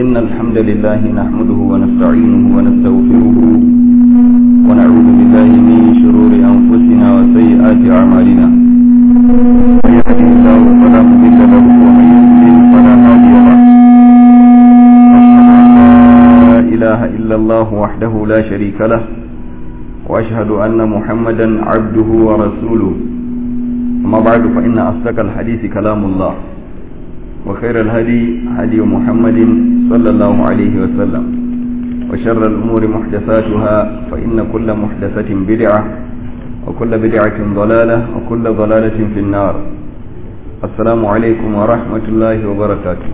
إن الحمد لله نحمده ونستعينه ونستغفره ونعوذ بالله من شرور أنفسنا وسيئات أعمالنا من يهده الله فلا مضل له ومن يضلل فلا هادي له لا إله إلا الله وحده لا شريك له وأشهد أن محمدا عبده ورسوله أما بعد فإن أصدق الحديث كلام الله وخير الهدي هدي محمد صلى الله عليه وسلم وشر الأمور محدثاتها فإن كل محدثة بدعة وكل بدعة ضلالة وكل ضلالة في النار السلام عليكم ورحمة الله وبركاته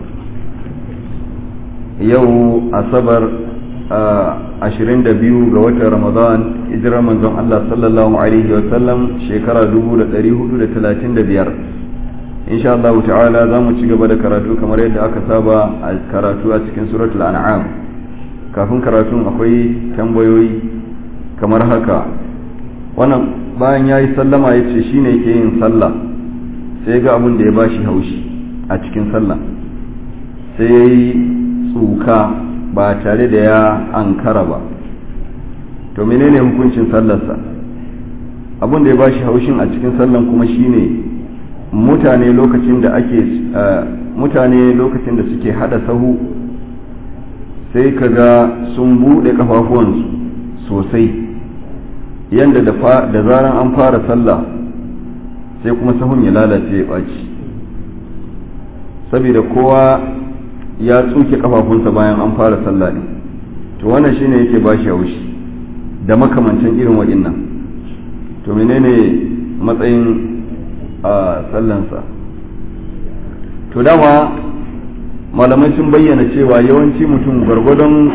يو أصبر ashirin da biyu ga watan ramadan hijirar manzon Allah sallallahu alaihi wasallam shekara dubu da ɗari hudu da talatin da biyar insha Allah ta'ala za mu ci gaba da karatu kamar yadda aka saba a karatu a cikin suratul an'am kafin karatun akwai tambayoyi kamar haka wannan bayan ya yi sallama ya ce shi ne ke yin sallah sai ga abin da ya ba shi haushi a cikin sallah sai ya yi tsuka ba tare da ya ankara ba to menene hukuncin sallarsa abin da ya ba shi haushin a cikin sallan kuma shine ne mutane lokacin da ake mutane lokacin da suke hada sahu sai kaga sun bude kafafuwansu sosai yanda da zaran an fara sallah sai kuma sahun ya lalace ya ɓaci saboda kowa ya tsuke kafafunsa bayan an fara sallah ne to wannan shine yake ba shi haushi da makamancin irin waɗannan to menene matsayin a sallansa to dama malamai sun bayyana cewa yawanci mutum gwargwadon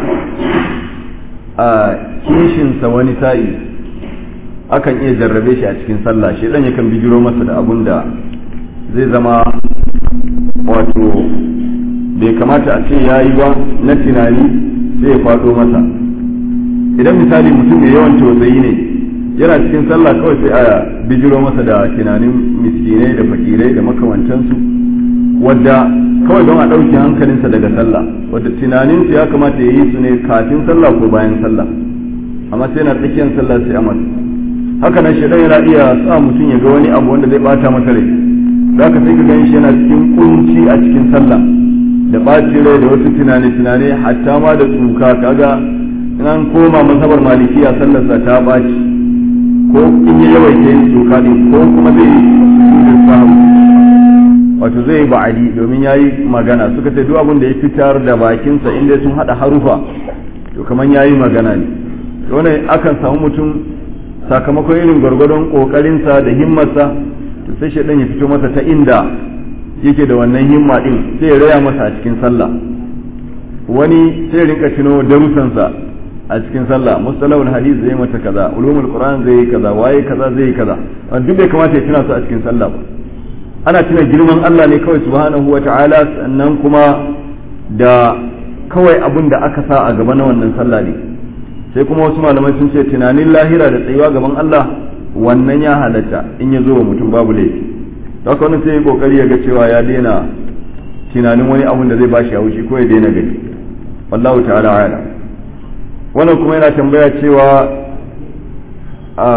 a kishinsa wani sa'i akan iya jarrabe shi a cikin sallah shi dan yakan bijiro masa da abun da zai zama wato bai kamata a ce ya yi ba na tunani sai ya faɗo masa idan misali mutum mai yawan tausayi ne yana cikin sallah kawai sai a bijiro masa da tunanin miskinai da fakirai da makamantansu wadda kawai don a ɗauki hankalinsa daga sallah wadda tunaninsu ya kamata ya yi su ne kafin sallah ko bayan sallah amma sai na tsakiyar sallah sai a masa haka nan shaidan yana iya sa mutum ya ga wani abu wanda zai bata masa rai za ka sai ka gan shi yana cikin kunci a cikin sallah da ɓacin rai da wasu tunane-tunane hatta ma da tsuka kaga in an koma masabar malikiya sallarsa ta ɓaci ko in ya yawaita yin doka ne ko kuma zai yi sujudin sahu wato zai yi ba'adi domin ya yi magana suka ce duk abin da ya fitar da bakinsa inda sun haɗa harufa to kamar ya yi magana ne wani akan samu mutum sakamakon irin gwargwadon ƙoƙarinsa da himmarsa to sai shaidan ya fito masa ta inda yake da wannan himma din sai ya raya masa a cikin sallah wani sai ya rinka tuno darussansa a cikin sallah mustalahul hadith zai mata kaza ulumul qur'an zai yi kaza waye kaza zai yi kaza duk bai kamata ya tuna su a cikin sallah ba ana tuna girman Allah ne kawai subhanahu wa ta'ala sannan kuma da kawai abin da aka sa a gaba na wannan sallah ne sai kuma wasu malamai sun ce tunanin lahira da tsayuwa gaban Allah wannan ya halatta in ya zo wa mutum babu laifi haka wani sai ya kokari ya ga cewa ya daina tunanin wani abun da zai bashi haushi ko ya daina gani wallahu ta'ala a'lam wannan kuma yana tambaya cewa a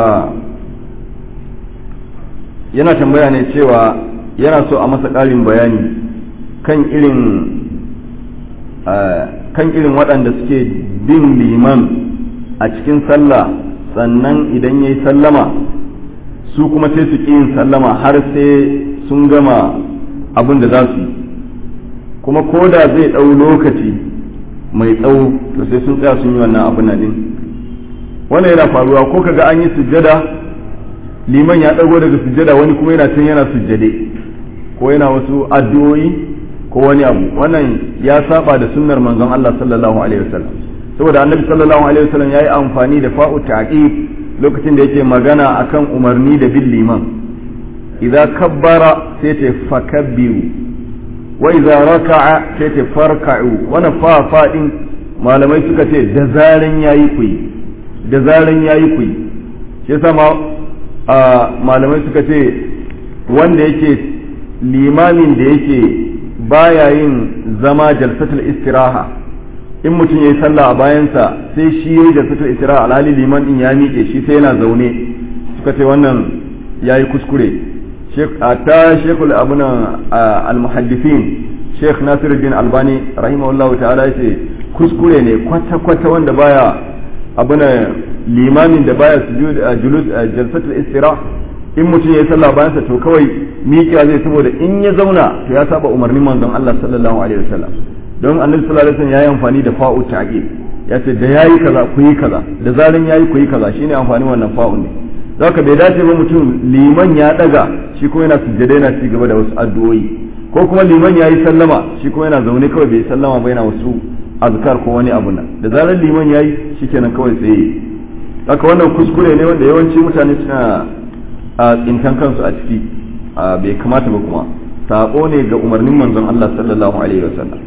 yana tambaya ne cewa yana so a masa ƙarin bayani kan irin kan irin waɗanda suke bin liman a cikin sallah sannan idan ya yi sallama su kuma sai su ƙi yin sallama har sai sun gama abin da za su yi kuma ko da zai ɗau lokaci mai tsawo to sai sun tsaya sun yi wannan abin nan din wannan yana faruwa ko kaga an yi sujjada liman ya ɗago daga sujjada wani kuma yana can yana sujjade ko yana wasu addu'o'i ko wani abu wannan ya saba da sunnar manzon Allah sallallahu alaihi wasallam saboda annabi sallallahu alaihi wasallam yayi amfani da fa'u ta'qib lokacin da yake magana akan umarni da bin liman idza kabbara sai ce fakabbiru wa idza raka'a sai ce farka'u wannan fa fa din malamai suka ce da zaran yayi kuyi da zaran yayi kuyi shi yasa ma malamai suka ce wanda yake limamin da yake baya yin zama jalsatul istiraha in mutum ya yi sallah a bayansa sai shi ya yi da fito isra alhali liman din ya miƙe shi sai yana zaune suka ce wannan ya yi kuskure ta shekul abunan almuhaddifin sheikh nasiruddin albani rahimahullahu ta'ala ya ce kuskure ne kwata-kwata wanda baya abunan limamin da baya julus jalsatul istira in mutum ya yi sallah bayansa to kawai miƙewa zai saboda in ya zauna to ya saba umarnin manzon Allah sallallahu alaihi wasallam don annabi sallallahu alaihi wasallam yayi amfani da fa'u ta'qib ya ce da yayi kaza ku yi kaza da zaran yayi ku yi kaza shine amfani wannan fa'un ne zaka bai dace ba mutum liman ya daga shi kuma yana sujjada yana ci gaba da wasu addu'o'i ko kuma liman yayi sallama shi kuma yana zaune kawai bai sallama ba yana wasu azkar ko wani abu nan da zaran liman yayi shikenan kawai tsaye haka wannan kuskure ne wanda yawanci mutane suna a tsintan kansu a ciki bai kamata ba kuma sabo ne ga umarnin manzon Allah sallallahu alaihi wasallam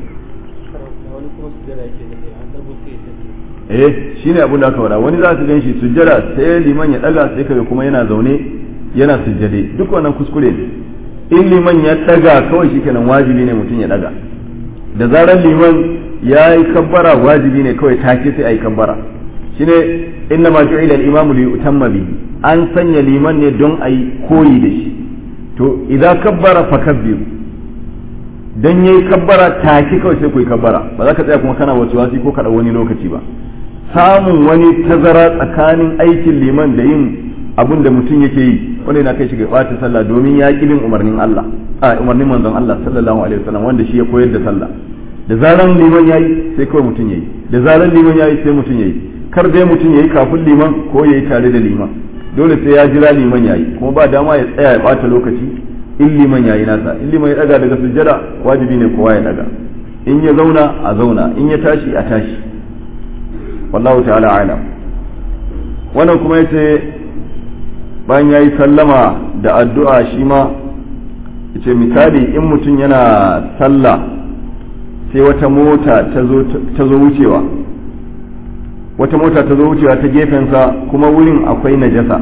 eh shine abin da aka faɗa wani za ka ganshi sujjada sai liman ya daga sai kaga kuma yana zaune yana sujjade duk wannan kuskure ne in liman ya daga kawai shikenan wajibi ne mutum ya daga da zarar liman ya yi kabbara wajibi ne kawai take sai a yi kabbara shine inna ma ju'ila al-imamu li yutamma bihi an sanya liman ne don a yi koyi da shi to idan kabbara fakabbiru dan yayi kabbara take kawai sai ku yi kabbara ba za ka tsaya kuma kana wasu wasi ko kada wani lokaci ba samun wani tazara tsakanin aikin liman da yin abin da mutum yake yi wanda yana kai shi ga ɓata sallah domin ya ƙi bin umarnin Allah a umarnin manzon Allah sallallahu alaihi wasallam wanda shi ya koyar da sallah da zaran liman yayi sai kawai mutum yayi da zaran liman yayi sai mutum yayi kar dai mutum yayi kafin liman ko yayi tare da liman dole sai ya jira liman yayi kuma ba dama ya tsaya ya ɓata lokaci in liman yayi nasa in liman ya daga daga sujjada wajibi ne kowa ya daga in ya zauna a zauna in ya tashi a tashi wallahu ta'ala alam wannan kuma yace bayan yayi sallama da addu'a shi ma yace misali in mutum yana sallah sai wata mota ta zo wucewa wata mota ta zo wucewa ta gefensa kuma wurin akwai najasa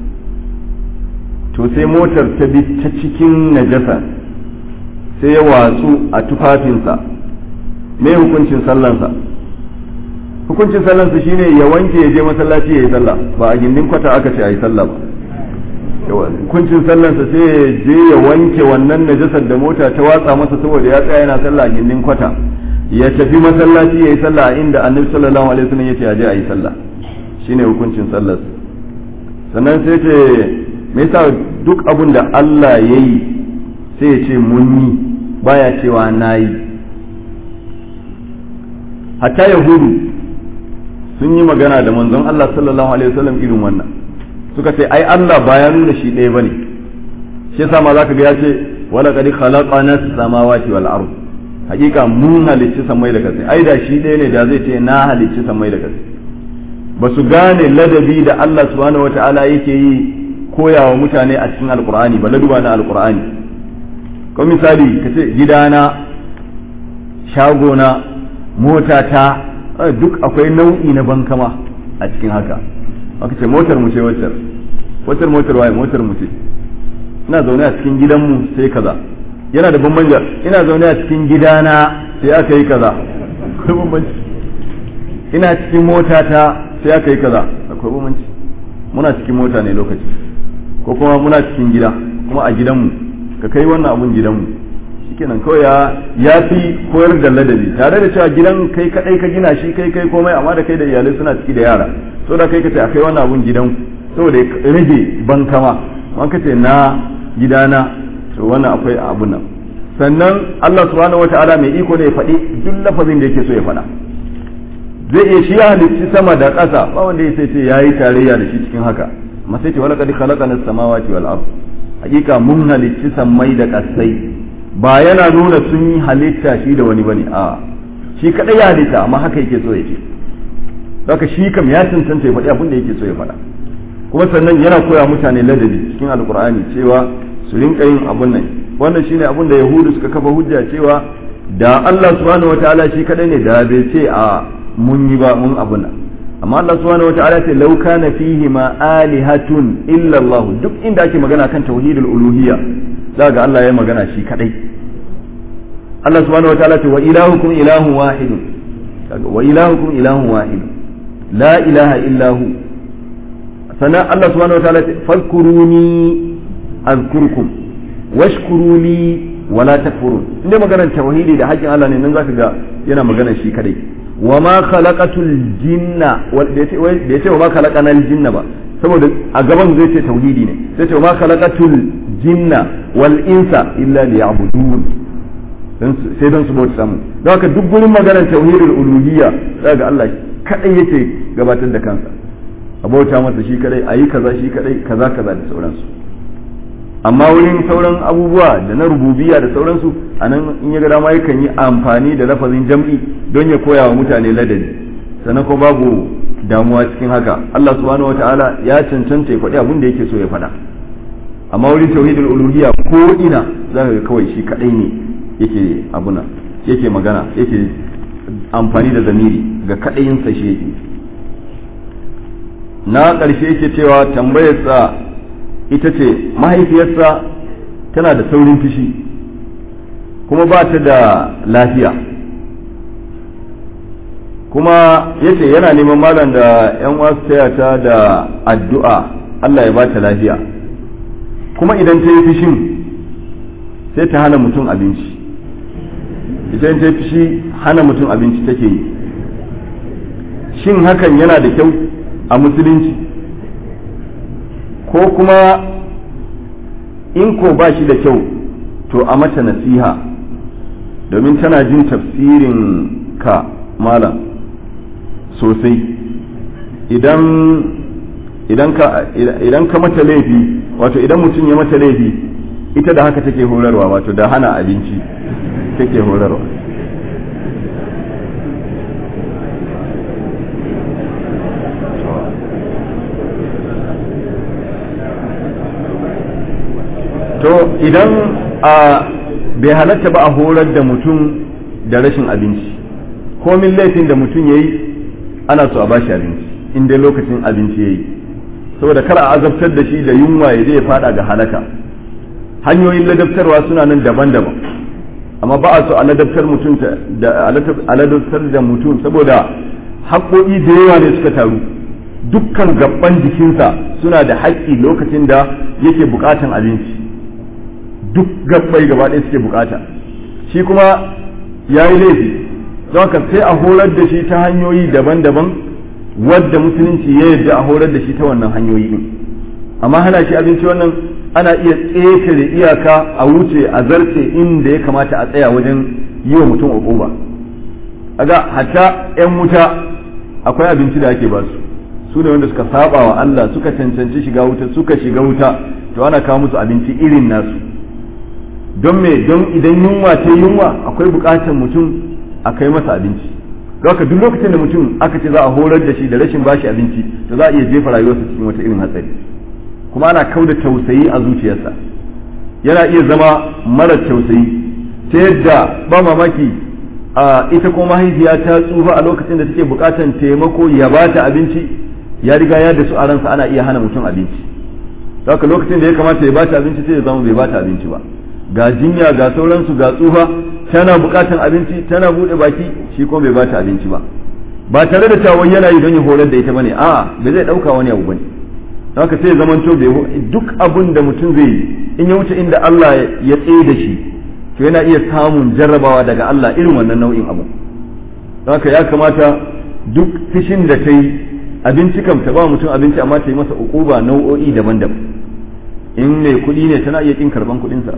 to sai motar ta bi ta cikin najasa sai ya watsu a tufafinsa me hukuncin sallansa hukuncin sallansa shine ya wanke ya je masallaci ya yi sallah ba a gindin kwata aka ce a yi sallah ba hukuncin sallansa sai ya je ya wanke wannan najasar da mota ta watsa masa saboda ya tsaya yana sallah a gindin kwata ya tafi masallaci ya yi sallah a inda annabi sallallahu alaihi wasallam ya ce a je a yi sallah shine hukuncin sallar sannan sai ce me yasa duk abun da Allah ya yi sai ya ce mun yi baya cewa na yi hatta yahudu sun yi magana da manzon Allah sallallahu alaihi wasallam irin wannan suka ce ai Allah ba ya nuna shi ɗaya bane shi yasa ma zaka ga ya ce wala qad khalaqana samawati wal ard hakika mun halicci samai da kasai ai da shi ɗaya ne da zai ce na halicci samai da kasai ba su gane ladabi da Allah subhanahu wataala yake yi koyawa mutane a cikin alqur'ani ba laduba na alqur'ani ko misali kace gidana shagona motata duk akwai nau'i na bankama a cikin haka aka ce motar mu ce waccar waccar motar waye motar mu ce ina zaune a cikin gidanmu sai kaza yana da bambanja ina zaune a cikin gidana sai aka yi kaza akwai bambanci ina cikin motata sai aka yi kaza akwai bambanci muna cikin mota ne lokaci ko kuma muna cikin gida kuma a gidanmu ka kai wannan abun gidanmu shikenan kawai ya ya fi koyar da ladabi tare da cewa gidan kai kadai ka gina shi kai kai komai amma da kai da iyalai suna ciki da yara so da kai ka ce akai wannan abun gidan saboda ya rage bankama an ka ce na gidana to wannan akwai abun nan sannan Allah subhanahu wataala mai iko ne ya faɗi duk lafazin da yake so ya faɗa zai iya shi ya halicci sama da ƙasa ba wanda ya sai ce yayi tarayya da shi cikin haka amma sai ce wala qad khalaqana as-samawati wal ard hakika mun halicci sammai da ƙasai ba yana nuna sun yi halitta shi da wani bane a shi kadai ya halitta amma haka yake so ya ce haka shi kam ya cancanta ya faɗi abin da yake so ya faɗa kuma sannan yana koya mutane ladabi cikin alkur'ani cewa su rinka yin abun nan wannan shine abun da yahudu suka kafa hujja cewa da Allah subhanahu wataala shi kadai ne da bai ce a mun yi ba mun abun nan amma Allah subhanahu wataala ce law kana fihi ma alihatun illa Allah duk inda ake magana kan tauhidul uluhiyya za ga Allah ya magana shi kadai Allah subhanahu wataala ce wa ilahukum ilahun wahidun wa ilahukum ilahun wahid la ilaha illahu sannan Allah subhanahu wataala ce fadkuruni azkurkum washkuru li wala takfurun inda maganar tauhidi da haƙƙin Allah ne nan zaka ga yana magana shi kadai wa ma khalaqatul jinna da yace wa ma khalaqanal jinna ba saboda a gaban zai ce tauhidi ne sai ce wa ma khalaqatul jinna wal insa illa liya'budun sai don su bauta samu don haka duk gurin maganar tauhidul uluhiyya zaka ga Allah kadai yake gabatar da kansa a bauta masa shi kadai ayi kaza shi kadai kaza kaza da sauransu amma wurin sauran abubuwa da na rububiya da sauransu a nan in ya ga dama yakan yi amfani da lafazin jam'i don ya koya wa mutane ladabi sannan ko babu damuwa cikin haka Allah subhanahu wataala ya cancanta ya faɗi abin da yake so ya faɗa amma wurin tauhidul uluhiyya ko ina za ka ga kawai shi kadai ne yake abuna yake magana yake amfani da zamiri ga kadayinsa shi yake na ƙarshe yake cewa tambayarsa ita ce mahaifiyarsa tana da saurin fushi kuma ba ta da lafiya kuma yace yana neman malam da yan wasu taya ta da addu'a Allah ya ba ta lafiya kuma idan ta yi fushin sai ta hana mutum abinci idan ta yi fushi hana mutum abinci take yi shin hakan yana da kyau a musulunci ko kuma in ko ba shi da kyau to a mata nasiha domin tana jin tafsirin ka malam sosai idan idan ka idan ka mata laifi wato idan mutum ya mata laifi ita da haka take horarwa wato da hana abinci take horarwa to idan a bai halatta ba a horar da mutum da rashin abinci komin laifin da mutum ya yi ana so a bashi abinci in dai lokacin abinci ya yi saboda kar a azabtar da shi da yunwa ya je ya fada ga halaka hanyoyin ladabtarwa suna nan daban-daban amma ba a so a ladabtar mutum da a ladabtar da mutum saboda haƙoƙi da yawa ne suka taru dukkan gaban jikinsa suna da haƙƙi lokacin da yake buƙatan abinci duk gabbai gaba ɗaya suke bukata shi kuma ya yi laifi don haka sai a horar da shi ta hanyoyi daban-daban wadda musulunci ya yarda a horar da shi ta wannan hanyoyi din amma hana shi abinci wannan ana iya ƙetare iyaka a wuce a zarce inda ya kamata a tsaya wajen yi wa mutum uquba aga hatta yan wuta akwai abinci da ake basu su ne wanda suka saba wa Allah suka cancanci shiga wuta suka shiga wuta to ana kawo musu abinci irin nasu don me don idan yunwa ta yunwa akwai bukatar mutum a kai masa abinci haka duk lokacin da mutum aka ce za a horar da shi da rashin bashi abinci to za a iya jefa rayuwarsa cikin wata irin hatsari kuma ana kau da tausayi a zuciyarsa yana iya zama mara tausayi ta yadda ba mamaki a ita ko mahaifiya ta tsufa a lokacin da take bukatar taimako ya bata abinci ya riga ya da su a ransa ana iya hana mutum abinci haka lokacin da ya kamata ya bata abinci sai ya zama bai bata abinci ba ga jinya ga sauransu ga tsufa tana bukatan abinci tana bude baki shi kuma bai bata abinci ba ba tare da cewa yana yi don ya horar da ita bane a'a bai zai dauka wani abu bane haka sai zaman to bai duk abun da mutum zai yi in ya wuce inda Allah ya tsaye da shi to yana iya samun jarrabawa daga Allah irin wannan nau'in abu haka ya kamata duk fishin da ta yi abinci kam ta ba mutum abinci amma ta yi masa ukuba nau'o'i daban-daban in mai kuɗi ne tana iya kin karban kuɗinsa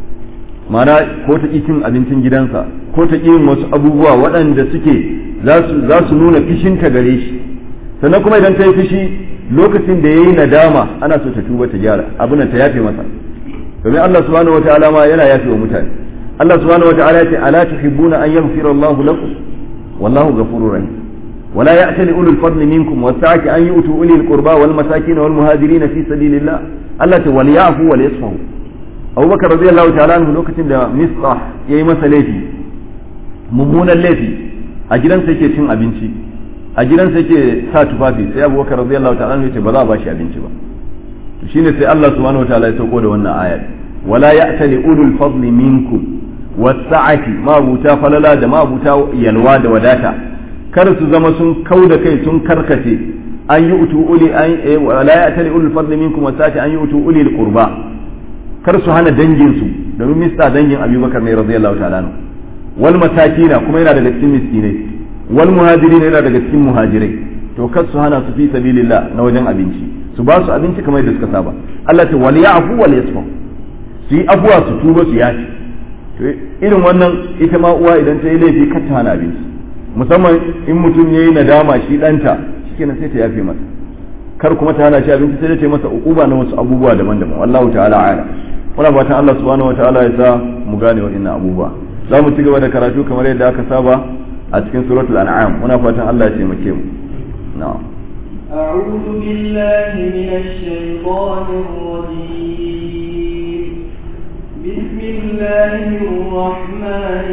mana ko ta ƙi cin abincin gidansa ko ta ƙi yin wasu abubuwa waɗanda suke za su nuna fishinta gare shi sannan kuma idan ta yi fishi lokacin da ya yi nadama ana so ta tuba ta gyara abin ta yafe masa domin Allah subhanahu wataala ma yana yafe wa mutane Allah subhanahu wataala ya ce ala tuhibbuna an yaghfira Allahu lakum wallahu ghafurur rahim ولا يأتل أولو الفضل منكم والسعة أن يؤتوا أولي القربى والمساكين والمهاجرين في سبيل الله التي وليعفوا وليصفحوا أبو بكر رضي الله تعالى عنه لوكتين da مصطح yayi masa laifi mummunan laifi a gidansa yake cin abinci a gidansa yake sa tufafi sai Abu Bakar radiyallahu ta'ala anhu yace ba za a bashi abinci ba to shine sai Allah subhanahu wa ta'ala ya sauko da wannan ayat wala ya'tali ulul fadli minkum was-sa'ati ma buta falala da ma buta yalwa da wadata kar su zama sun kau da kai sun karkace an yi utu uli an la ya tali ulul fadli minkum wasati an yi utu uli al qurba kar su hana dangin su domin mista dangin abubakar ne radiyallahu ta'ala anhu wal masakina kuma yana daga cikin miskinai wal muhajirin yana daga cikin muhajirai to kar su hana su fi sabilillah na wajen abinci su ba su abinci kamar yadda suka saba Allah ta wal ya'fu wal yasfu su yi afuwa su tuba su yaci to irin wannan ita ma uwa idan ta yi laifi kar ta hana abinci musamman in mutum yayi nadama shi danta shikenan sai ta yafe masa kar kuma ta hana shi abinci sai ta yi masa uquba na wasu abubuwa daban-daban wallahu ta'ala a'lam muna fatan Allah subhanahu wataala ya sa mu gane waɗannan abubuwa za mu ci gaba da karatu kamar yadda aka saba a cikin suratul an'am muna fatan Allah ya taimake mu na'am أعوذ بالله من الشيطان الرجيم بسم الله الرحمن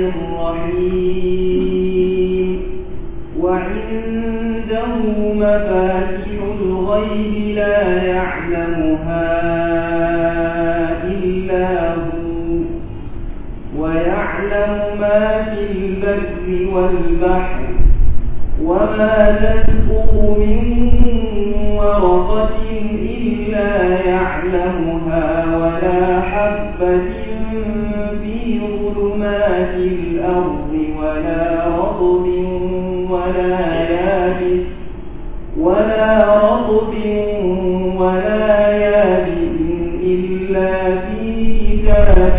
الرحيم وعنده مفاتح الغيب لا يعلمها إلا هو ويعلم ما في البر والبحر وما تسقط من ورقة إلا يعلمها ولا حبة في ظلمات الأرض ولا رطب ولا يابس ولا رطب ولا يابس إلا في كتاب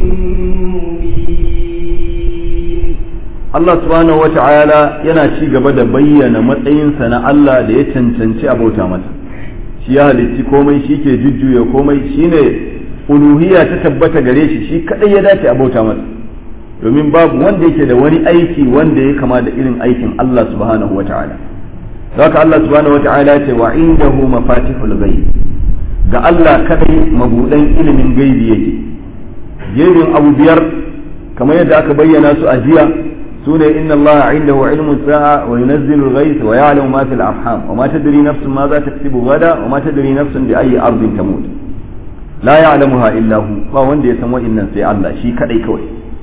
مبين Allah subhanahu wata'ala yana ci gaba da bayyana matsayinsa na Allah da ya cancanci abauta masa shi ya halitti komai shi ke jujjuya komai shine uluhiyya ta tabbata gare shi shi kadai ya dace abauta masa domin babu wanda yake da wani aiki wanda ya kama da irin aikin Allah subhanahu wata'ala haka Allah subhanahu wata'ala ya ce wa indahu mafatihul ghaib ga Allah kadai mabudan ilimin gaibi yake jerin abu biyar kamar yadda aka bayyana su a jiya سنة إن الله عنده علم الساعة وينزل الغيث ويعلم ما في الأرحام وما تدري نفس ماذا تكسب غدا وما تدري نفس بأي أرض تموت لا يعلمها إلا هو ما وندي يسمى إن سي الله شي كدي كوي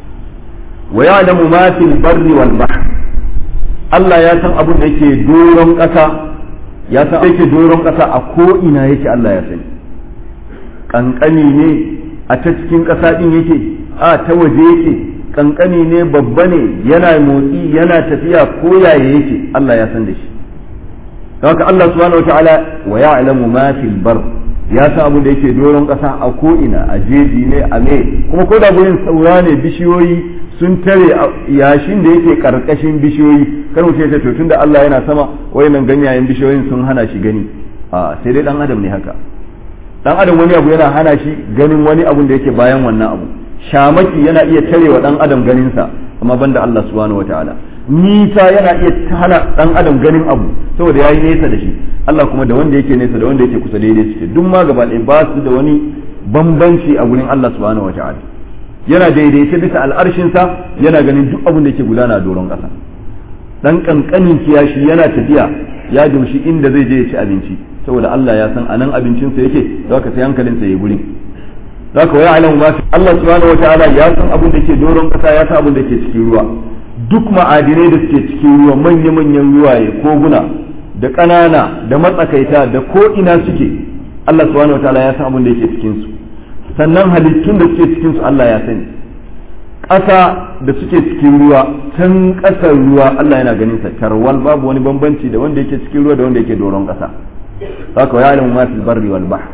ويعلم ما في البر والبحر Allah ya san abin da yake doron ƙasa ya san yake doron ƙasa a ko ina yake Allah ya sani kankani ne a ta cikin ƙasa din yake a ta waje yake kankani ne babba ne yana motsi yana tafiya ko yaya yake Allah ya san da shi haka Allah subhanahu wataala wa ya'lamu ma fil bar ya san abin da yake doron kasa a ko ina a jeji ne a me kuma ko da gurin saura ne bishiyoyi sun tare yashin da yake karkashin bishiyoyi kar mu ce to tunda Allah yana sama wayannan ganyayen bishiyoyin sun hana shi gani a sai dai dan adam ne haka dan adam wani abu yana hana shi ganin wani abu da yake bayan wannan abu shamaki yana iya tare wa dan adam ganinsa amma banda Allah subhanahu wataala nisa yana iya hana dan adam ganin abu saboda yayi nesa da shi Allah kuma da wanda yake nesa da wanda yake kusa daidai suke duk ma gaba ɗaya ba su da wani bambanci a gurin Allah subhanahu wataala yana daidaita bisa al'arshinsa yana ganin duk abin da yake gudana a doron ƙasa dan kankanin kiyashi yana tafiya ya dumshi inda zai je ya ci abinci saboda Allah ya san anan abincinsa yake za ka sai hankalinsa ya gurin za ka waya alamu ma Allah subhanahu wa ta'ala ya san abin da ke doron kasa ya san abin da ke cikin ruwa duk ma'adinai da suke cikin ruwa manya-manyan ruwaye koguna da ƙanana da matsakaita da ko ina suke Allah subhanahu wa ta'ala ya san abin da yake cikin su sannan halittun da suke cikin su Allah ya sani ƙasa da suke cikin ruwa can ƙasar ruwa Allah yana ganin sa tarwal babu wani bambanci da wanda yake cikin ruwa da wanda yake doron ƙasa haka ya alamu ma fil barri wal bahr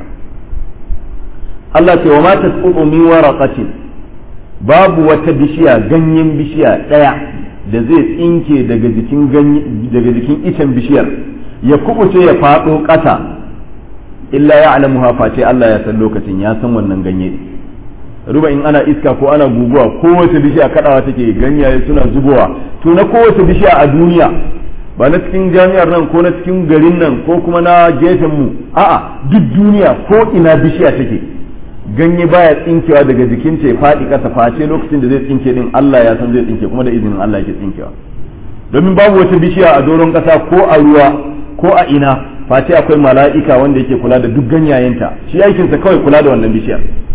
Allah ce wa ma tasqutu min waraqatin babu wata bishiya ganyen bishiya daya da zai tsinke daga jikin daga jikin icen bishiyar ya kubuce ya fado ƙasa illa ya alamuha face Allah ya san lokacin ya san wannan ganye ruba in ana iska ko ana guguwa kowace bishiya kadawa take ganyaye suna zubowa to na kowace bishiya a duniya ba na cikin jami'ar nan ko na cikin garin nan ko kuma na gefen mu a'a duk duniya ko ina bishiya take ganye baya tsinkewa daga jikin ta ya faɗi ƙasa face lokacin da zai tsinke din Allah ya san zai tsinke kuma da izinin Allah yake tsinkewa domin babu wata bishiya a doron ƙasa ko a ruwa ko a ina face akwai mala'ika wanda yake kula da duk ganyayenta shi aikinsa kawai kula da wannan bishiyar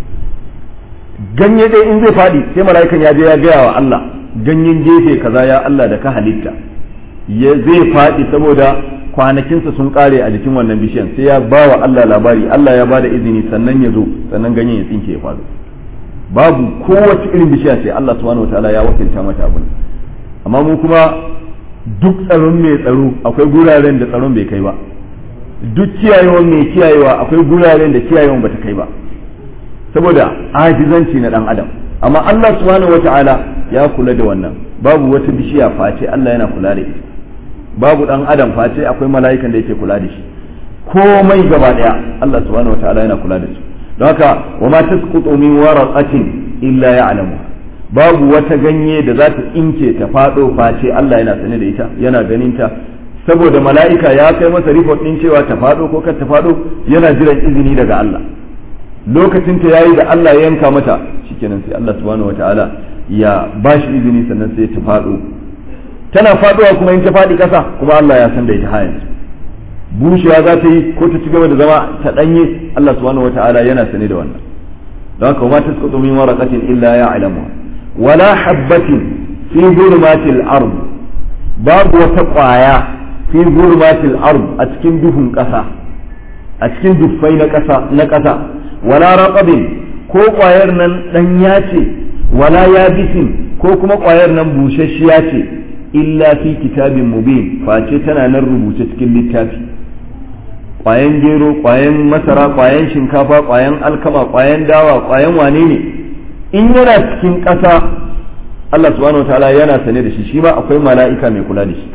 ganye dai in zai faɗi sai mala'ikan ya je ya gaya wa Allah ganyen gefe kaza ya Allah da ka halitta ya zai faɗi saboda kwanakinsa sun kare a jikin wannan bishiyan sai ya ba wa Allah labari Allah ya ba da izini sannan ya zo sannan ganyen ya tsinke ya faɗo babu kowace irin bishiya sai Allah subhanahu wataala ya wakilta mata abin amma mu kuma duk tsaron mai tsaro akwai guraren da tsaron bai kai ba duk kiyayewan mai kiyayewa akwai guraren da kiyayewan bata kai ba saboda ajizanci na dan adam amma Allah subhanahu wataala ya kula da wannan babu wata bishiya face Allah yana kula da ita babu dan adam face akwai mala'ikan da yake kula da shi komai gaba daya Allah subhanahu wataala yana kula da su don haka wa ma tasqutu min waraqatin illa ya'lamu babu wata ganye da za ta tsinke ta fado face Allah yana sane da ita yana ganin ta saboda mala'ika ya kai masa report din cewa ta fado ko kar ta fado yana jiran izini daga Allah lokacin ta yayi da Allah ya yanka mata shikenan sai Allah subhanahu wataala ya bashi izini sannan sai ta fado tana faduwa kuma in ta fadi kasa kuma Allah ya san da ita hayan bushewa za ta yi ko ta ci gaba da zama ta danye Allah subhanahu wataala yana sane da wannan don haka ma tasqutu min waraqatin illa ya'lamu wala habbatin fi zulmatil ard babu wata kwaya fi zulmatil ard a cikin duhun kasa a cikin duffai na kasa na kasa wala raqabin ko kwayar nan danya ce wala yabisin ko kuma kwayar nan busasshiya ce illa fi kitabin mubin face tana nan rubuce cikin littafi kwayan gero kwayan masara kwayan shinkafa kwayan alkama kwayan dawa kwayan wane ne in yana cikin ƙasa Allah subhanahu wataala yana sane da shi shi ma akwai mala'ika mai kula da shi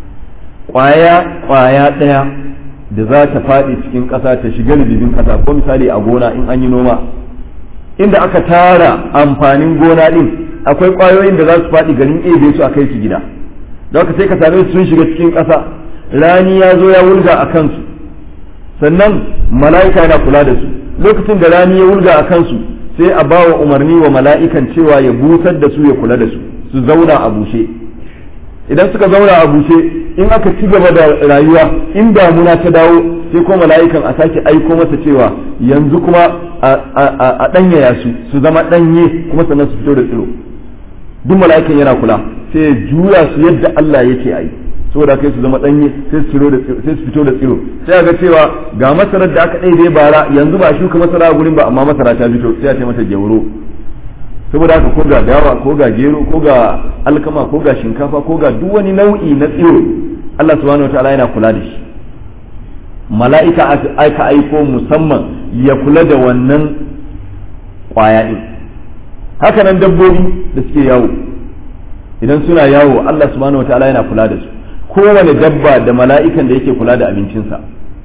kwaya kwaya ɗaya da za ta faɗi cikin ƙasa ta shiga ribibin ƙasa ko misali a gona in an yi noma inda aka tara amfanin gona ɗin akwai ƙwayoyin da za su faɗi garin ebe su a kai su gida da haka sai ka same su sun shiga cikin ƙasa rani ya zo ya wulga a kansu sannan mala'ika yana kula da su lokacin da rani ya wulga a kansu sai a ba wa umarni wa mala'ikan cewa ya busar da su ya kula da su su zauna a bushe idan suka zauna a bushe in aka ci gaba da rayuwa in damuna ta dawo sai ko mala'ikan a sake aiko masa cewa yanzu kuma a ɗanyaya su su zama ɗanye kuma sannan su fito da tsiro duk mala'ikan yana kula sai ya juya su yadda Allah yake a yi saboda kai su zama danye sai su fito da tsiro sai ga cewa ga masarar da aka ɗaiɗai bara yanzu ba shuka masara a gurin ba amma masara ta fito sai a ce mata gyauro saboda haka ko ga dawa ko ga gero ko ga alkama ko ga shinkafa ko ga duk wani nau'i na tsiro Allah subhanahu wataala yana kula da shi mala'ika aka aiko musamman ya kula da wannan kwaya din haka nan dabbobi da suke yawo idan suna yawo Allah subhanahu wataala yana kula da su kowane dabba da mala'ikan da yake kula da abincinsa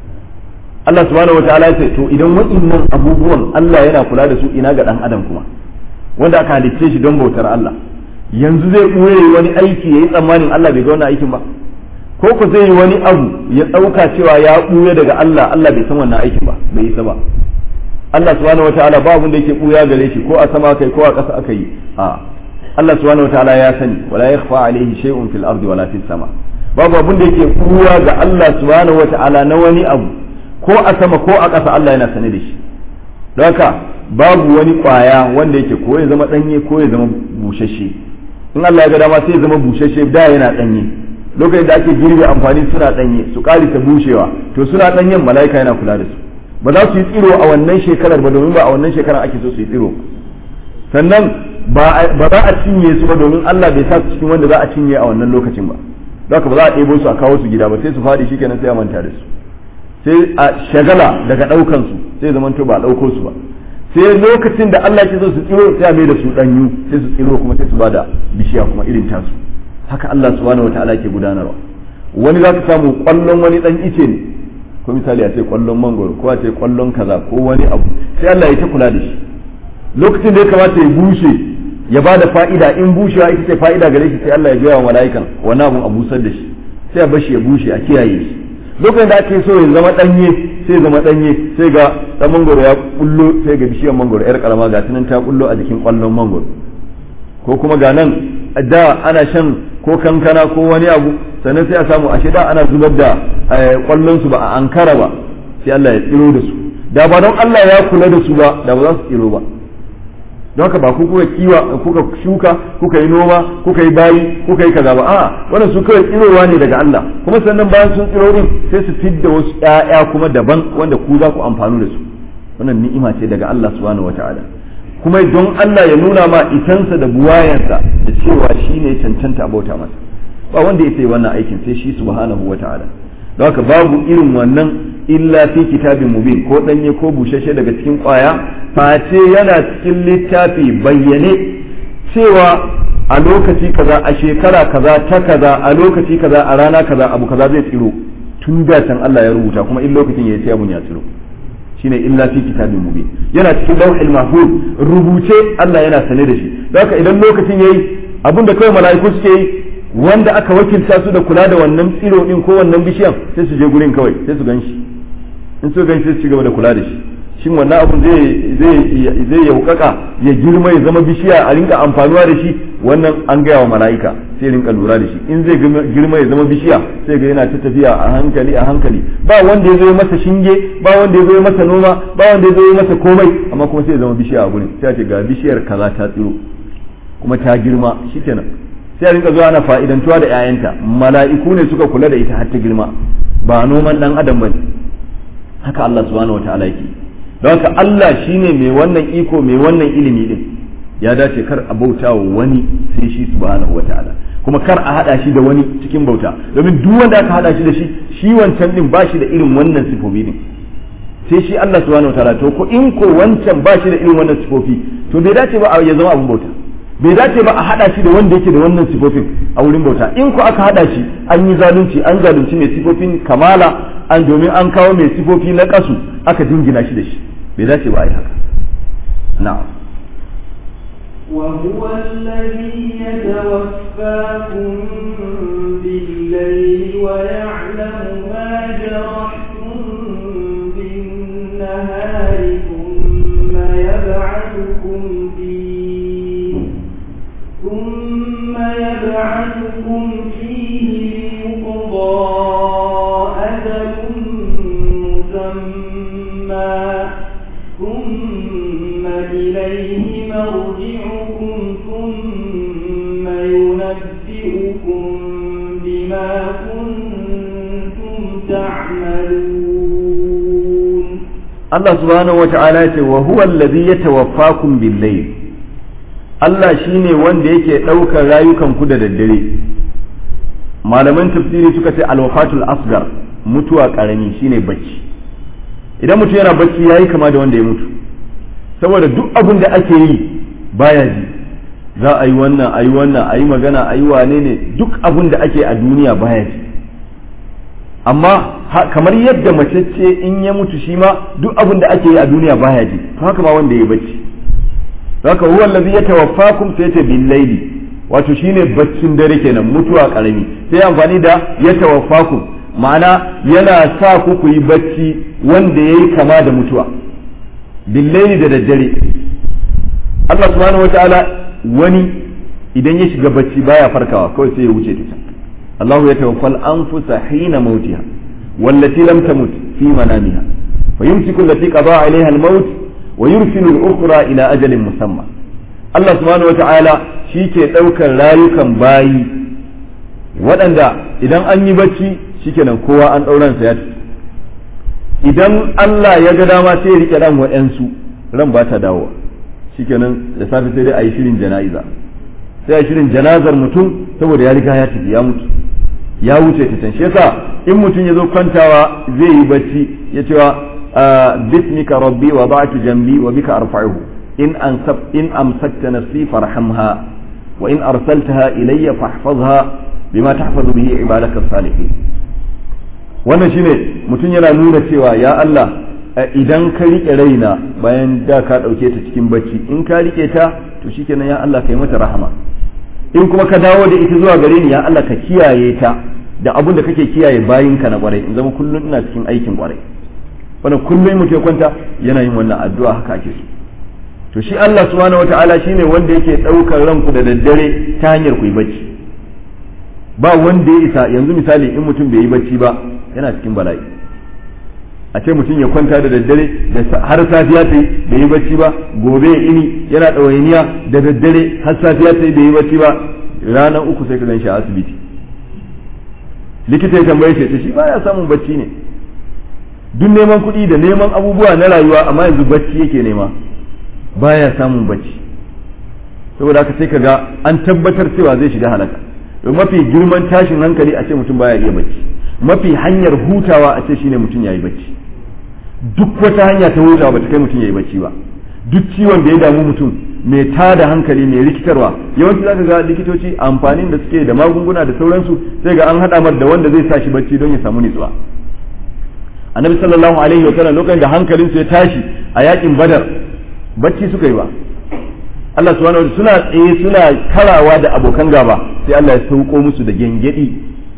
Allah subhanahu wataala ya ce to idan waɗannan abubuwan Allah yana kula da su ina ga dan adam kuma wanda aka halicce shi don bautar Allah yanzu zai ɓoye wani aiki ya yi tsammanin Allah bai ga wannan aikin ba ko ku zai yi wani abu ya ɗauka cewa ya ɓuya daga Allah Allah bai san wannan aikin ba bai isa ba Allah subhanahu wataala ba abin da yake ɓuya gare shi ko a sama kai ko a ƙasa aka yi a Allah subhanahu wataala ya sani wala yakhfa alayhi shay'un fil ardi wala fis sama babu abin da yake ɓuya ga Allah subhanahu wataala na wani abu ko a sama ko a ƙasa Allah yana sane da shi don haka babu wani ƙwaya wanda yake ko ya zama ɗanye ko ya zama bushashe in Allah ya ga dama sai ya zama bushashe da yana ɗanye lokacin da ake girbe amfani suna ɗanye su ƙari ta bushewa to suna ɗanyen mala'ika yana kula da su ba za su yi tsiro a wannan shekarar ba domin ba a wannan shekarar ake so su yi tsiro sannan ba za a cinye su ba domin Allah bai sa su cikin wanda za a cinye a wannan lokacin ba haka ba za a ɗebo su a kawo su gida ba sai su faɗi shikenan sai a manta da su sai a shagala daga ɗaukan su sai zaman to ba a ɗauko su ba sai lokacin da Allah ke so su tsiro sai a mai da su ɗanyu sai su tsiro kuma sai su bada bishiya kuma irin tasu haka Allah subhanahu wataala ke gudanarwa wani za ka samu kwallon wani ɗan ice ne ko misali a ce kwallon mangoro ko a ce kwallon kaza ko wani abu sai Allah ya ta kula da shi lokacin da ya kamata ya bushe ya bada fa'ida in bushewa ita ce fa'ida gare shi sai Allah ya gaya wa mala'ikan wani abun a busar da shi sai a bar shi ya bushe a kiyaye shi lokacin da ake so ya zama danye sai ya zama danye sai ga dan mangoro ya kullo sai ga bishiyar mangoro yar karama ga tunan ta kullo a jikin kwallon mangoro ko kuma ga nan da ana shan ko kankana ko wani abu sannan sai a samu ashe da ana zubar da kwallon su ba a ankara ba sai Allah ya tsiro da su da ba don Allah ya kula da su ba da ba za su tsiro ba don haka ba ku kuka kiwa kuka shuka kuka yi noma kuka yi bayi kuka yi kaza ba a wannan su kawai tsirowa ne daga Allah kuma sannan bayan sun tsiro din sai su fidda wasu ƴaƴa kuma daban wanda ku za ku amfanu da su wannan ni'ima ce daga Allah subhanahu wataala kuma don Allah ya nuna ma itansa da buwayansa da cewa shi ne cancanta bauta masa ba wanda ya sai wannan aikin sai shi subhanahu wataala don haka babu irin wannan illa fi kitabin mubin ko danye ko bushashe daga cikin kwaya face yana cikin littafi bayyane cewa a lokaci kaza a shekara kaza ta kaza a lokaci kaza a rana kaza abu kaza zai tsiro tun da can Allah ya rubuta kuma in lokacin ya sai abun ya tsiro shine illa fi kitabin mubin yana cikin lawhil mahfuz rubuce Allah yana sane da shi don haka idan lokacin yayi abin da kawai mala'iku suke yi wanda aka wakilta su da kula da wannan tsiro din ko wannan bishiyan sai su je gurin kawai sai su ganshi in su ganshi sai su ci gaba da kula da shi shin wannan abun zai zai zai yaukaka ya girma ya zama bishiya a rinka amfanuwa da shi wannan an gaya wa mala'ika sai rinka lura da shi in zai girma ya zama bishiya sai ga yana ta tafiya a hankali a hankali ba wanda ya zo masa shinge ba wanda ya zo masa noma ba wanda ya zo masa komai amma kuma sai ya zama bishiya a gurin sai ce ga bishiyar kaza ta tsiro kuma ta girma shikenan sai a rinka zuwa ana fa'idantuwa da 'ya'yanta mala'iku ne suka kula da ita har ta girma ba noman dan adam bane haka Allah subhanahu wataala yake don haka Allah shine mai wannan iko mai wannan ilimi din ya dace kar a bauta wa wani sai shi subhanahu wataala kuma kar a hada shi da wani cikin bauta domin duk wanda aka hada shi da shi shi wancan din ba shi da irin wannan sifofi din sai shi Allah subhanahu wataala to ko in ko wancan ba shi da irin wannan sifofi to bai dace ba ya zama abun bauta bai dace ba a hada shi da wanda yake da wannan sifofin a wurin bauta in ko aka hada shi an yi zalunci an zalunci mai sifofin kamala an domin an kawo mai sifofi na kasu aka dingina shi da shi bai dace ba a yi haka na'am وهو الذي يتوفاكم بالليل ويعلم ما جرحتم بالنهار ثم يبعثكم فيه ثم يبعثكم فيه ليقضى أجل مسمى ثم إليه مرجعكم ثم ينبئكم بما كنتم تعملون Allah subhanahu wata'ala ce wa huwa allazi yatawaffakum bil-layl Allah shine wanda yake ɗaukar rayukan ku da daddare malaman tafsiri suka ce al-wafatul asgar mutuwa karami shine bacci idan mutum yana bacci yayi kama da wanda ya mutu saboda duk abin da ake yi baya ji za a yi wannan a yi wannan a yi magana a yi wane ne duk abin da ake a duniya baya ji amma kamar yadda mace ce in ya mutu shi ma duk abin da ake yi a duniya baya ji to haka ma wanda ya bacci haka huwa allazi yatawaffakum sai ta bil laili wato shine baccin dare kenan mutuwa karami sai amfani da yatawaffakum ma'ana yana sa ku ku yi bacci wanda yayi kama da mutuwa bil laili da daddare Allah subhanahu wataala wani idan ya shiga bacci baya farkawa kawai sai ya wuce ta الله يتوفى الأنفس حين موتها والتي لم تمت في منامها فيمسك التي قضى عليها الموت ويرسل الأخرى إلى أجل مسمى الله سبحانه وتعالى شيكي دوكا رايكا باي waɗanda idan an yi bacci shikenan kowa an ɗauran sa ya idan Allah ya ga dama sai ya rike ran wa'yansu ran ba ta dawo shikenan da safe sai dai a yi shirin jana'iza sai a shirin janazar mutum saboda ya riga ya tafi ya mutu ya wuce ta can shi yasa in mutum ya zo kwantawa zai yi bacci ya cewa bismika rabbi wa ba'tu jambi wa bika arfa'uhu in ansab in amsakta nafsi farhamha wa in arsaltaha ilayya fahfazha bima tahfazu bihi ibadaka salihin wannan shine mutum yana nuna cewa ya Allah idan ka rike raina bayan da ka dauke ta cikin bacci in ka rike ta to shikenan ya Allah kai mata rahama in kuma ka dawo da ita zuwa gare ni ya Allah ka kiyaye ta da abin da kake kiyaye bayinka na kwarai in zama kullum ina cikin aikin kwarai wannan kullum mutum ya kwanta yana yin wannan addu'a haka ake so to shi Allah subhanahu wataala shine wanda yake daukar ranku da daddare ta hanyar ku yi bacci ba wanda ya isa yanzu misali in mutum bai yi bacci ba yana cikin bala'i a ce mutum ya kwanta da daddare da har safiya ta yi bai yi bacci ba gobe ya ini yana ɗawainiya da daddare har safiya ta yi bai yi bacci ba ranar uku sai ka gan shi a asibiti likita ya tambaye shi shi baya samun bacci ne duk neman kuɗi da neman abubuwa na rayuwa amma yanzu bacci yake nema baya samun bacci saboda haka sai ka ga an tabbatar cewa zai shiga halaka don mafi girman tashin hankali a ce mutum baya iya bacci mafi hanyar hutawa a ce shine mutum yayi bacci duk wata hanya ta hutawa bata kai mutum yayi bacci ba duk ciwon da ya damu mutum mai tada hankali mai rikitarwa yawanci zaka ga likitoci amfanin da suke da magunguna da sauransu sai ga an hada mar da wanda zai sa shi bacci don ya samu nutsuwa annabi sallallahu alaihi wa sallam lokacin da hankalinsu ya tashi a yakin badar bacci suka yi ba Allah subhanahu wa suna tsaye suna karawa da abokan gaba sai Allah ya sauko musu da gengedi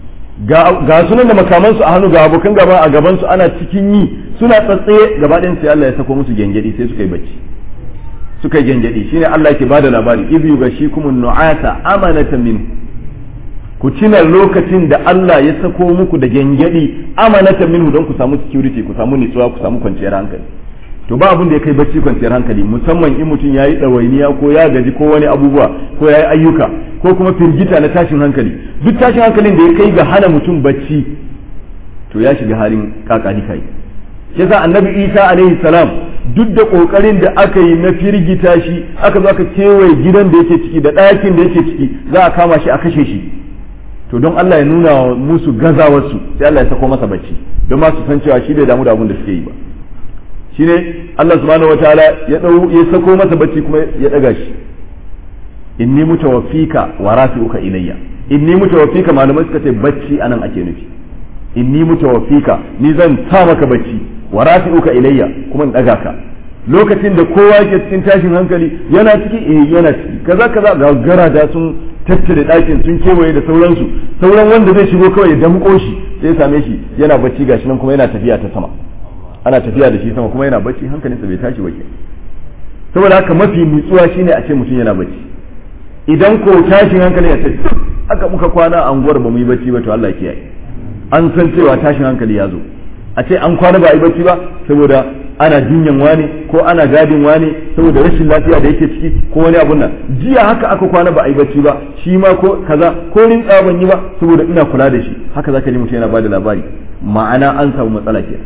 ga sunan da makamansu a hannu ga abokan gaba a gaban su ana cikin yi suna tsatsaye gaba ɗayan sai Allah ya sako musu gengedi sai suka yi bacci suka yi gengedi shine Allah yake bada labari idh yughashikumun nu'asa amanatan min ku tuna lokacin da Allah ya sako muku da gengedi amanatan minhu don ku samu security ku samu nutsuwa ku samu kwanciyar hankali to ba abin da ya kai bacci kwanciyar hankali musamman in mutum ya yi ɗawainiya ko ya gaji ko wani abubuwa ko ya yi ayyuka ko kuma firgita na tashin hankali duk tashin hankalin da ya kai ga hana mutum bacci to ya shiga halin kakani kai shi yasa annabi isa alaihi salam duk da kokarin da aka yi na firgita shi aka zo aka kewaye gidan da yake ciki da ɗakin da yake ciki za a kama shi a kashe shi to don Allah ya nuna musu gazawarsu sai Allah ya sako masa bacci don ma su san cewa shi bai damu da abin da suke yi ba shine Allah subhanahu wataala ya dau ya sako masa bacci kuma ya daga shi inni mutawaffika wa rafi'uka ilayya inni mutawaffika malamai suka ce bacci anan ake nufi inni mutawaffika ni zan sa maka bacci wa rafi'uka ilayya kuma in daga ka lokacin da kowa yake cikin tashin hankali yana ciki eh yana ciki kaza kaza ga garada sun tattare ɗakin sun kewaye da sauransu sauran wanda zai shigo kawai ya damƙo shi sai ya same shi yana bacci gashi nan kuma yana tafiya ta sama ana tafiya da shi sama kuma yana bacci hankalinsa bai tashi wake saboda haka mafi nutsuwa shine a ce mutum yana bacci idan ko tashin hankali ya ce aka muka kwana a unguwar ba mu yi bacci ba to Allah kiyaye an san cewa tashin hankali ya zo a ce an kwana ba a yi bacci ba saboda ana jinyan wani ko ana gadin wani saboda rashin lafiya da yake ciki ko wani abun nan jiya haka aka kwana ba a yi bacci ba shi ma ko kaza ko rinka ban yi ba saboda ina kula da shi haka zaka ji mutum yana bada labari ma'ana an samu matsala kenan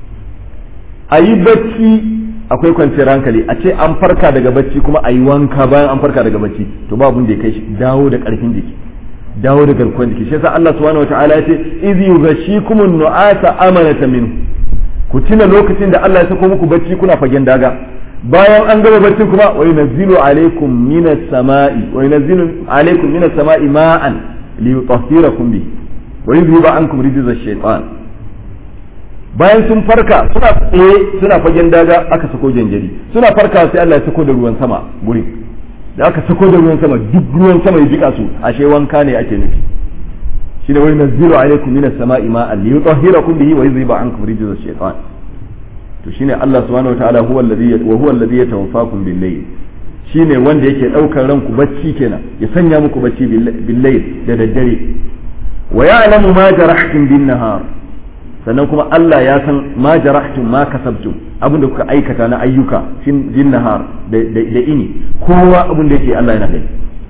a yi bacci akwai kwanciyar hankali a ce an farka daga bacci kuma a yi wanka bayan an farka daga bacci to ba abin da ya kai shi dawo da karfin jiki dawo da garkuwar jiki shi yasa Allah subhanahu wataala ya ce idh yughashikumun nu'asa amanata min ku tuna lokacin da Allah ya sako muku bacci kuna fagen daga bayan an gama bacci kuma wa yunazzilu alaykum minas sama'i wa yunazzilu alaykum minas sama'i ma'an liyutahhirakum bi wa yudhiba ankum rijza ash-shaytan bayan sun farka suna tsaye suna fagen daga aka sako janjari suna farka sai Allah ya sako da ruwan sama gurin da aka sako da ruwan sama duk ruwan sama ya jika su ashe wanka ne ake nufi shi da wani nazilu alaikum minas sama'i ma'an li yutahhirakum bihi wa yuzhiba ankum rijza ash-shaytan to shine Allah subhanahu wataala huwa alladhi wa huwa alladhi yatawaffakum bil layl shine wanda yake daukar ranku bacci kenan ya sanya muku bacci bil layl da daddare wa ya'lamu ma jarahtum bin nahar sannan kuma Allah ya san ma jarahtum ma kasabtum abinda kuka aikata na ayyuka fin nahar da ini kowa abin da yake Allah yana gani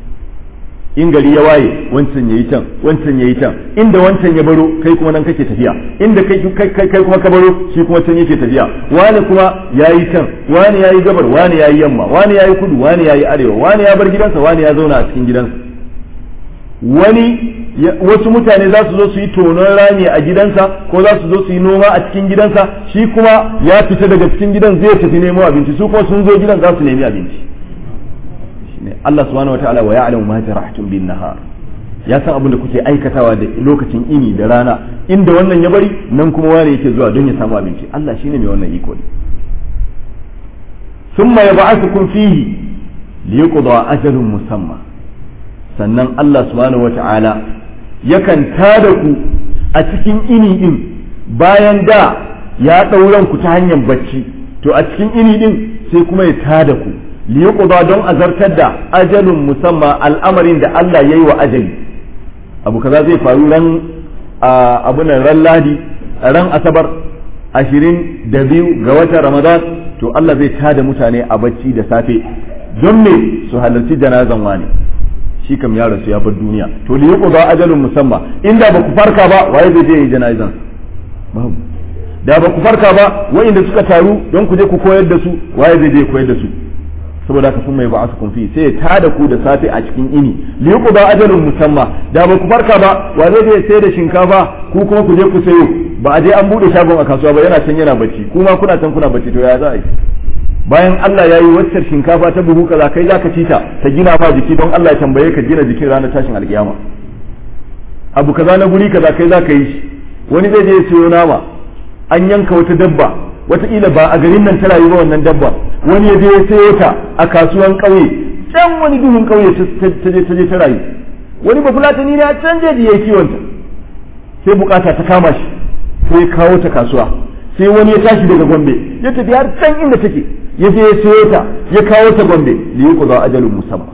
in gari ya waye wancan yayi can wancan yayi can inda wancan ya baro kai kuma nan kake tafiya inda kai kai kai kuma ka baro shi kuma can yake tafiya wani kuma yayi can wani yayi gabar wani yayi yamma wani yayi kudu wani yayi arewa wani ya bar gidansa wani ya zauna a cikin gidansa wani wasu mutane za su zo su yi tonon rami a gidansa ko za su zo su yi noma a cikin gidansa shi kuma ya fita daga cikin gidan zai tafi nemo abinci su kuma sun zo gidan za su nemi abinci shine Allah subhanahu wataala wa ya'lamu ma jarahtum bin nahar ya san abin da kuke aikatawa da lokacin ini da rana inda wannan ya bari nan kuma wani yake zuwa don ya samu abinci Allah shine mai wannan iko ne thumma yab'athukum fihi liyuqda ajalun musamma sannan Allah subhanahu wata'ala yakan tada ku a cikin ini din bayan da ya ɗauran ku ta hanyar bacci to a cikin ini din sai kuma ya tada ku liyuqda don azartar da ajalun musamma al'amarin da Allah yayi wa ajali abu kaza zai faru ran abu nan ran ladi ran asabar ashirin da biyu ga watan ramadan to Allah zai tada mutane a bacci da safe don me su halarci janazan wani shi kam ya rasu ya bar duniya to li yuqda ajalun musamma inda ba ku farka ba waye zai je yi janazan babu da ba ku farka ba wa'inda suka taru don ku je ku koyar da su waye zai je koyar da su saboda haka sun mai ba su kun fi sai ya tada ku da safe a cikin ini li yuqda ajalun musamma da ba ku farka ba wa zai je sai da shinkafa ku kuma ku je ku sayo ba a je an bude shagon a kasuwa ba yana can yana bacci kuma kuna can kuna bacci to ya za a yi bayan Allah ya yi waccar shinkafa ta buhu kaza kai zaka ci ta ta gina ma jiki don Allah ya tambaye ka gina jikin ranar tashin alkiyama abu kaza na guri kaza kai zaka yi shi wani zai je ya siyo nama an yanka wata dabba wataƙila ba a garin nan ta rayu ba wannan dabba wani ya je ya sayo ta a kasuwan ƙauye can wani duhun ƙauye ta je ta je ta rayu wani ba fulatani ne a can je da ya kiwon ta sai bukata ta kama shi sai ya kawo ta kasuwa sai wani ya tashi daga gombe ya tafi har can inda take ya je ya sayo ta ya kawo ta gombe li yuqda ajalun musamma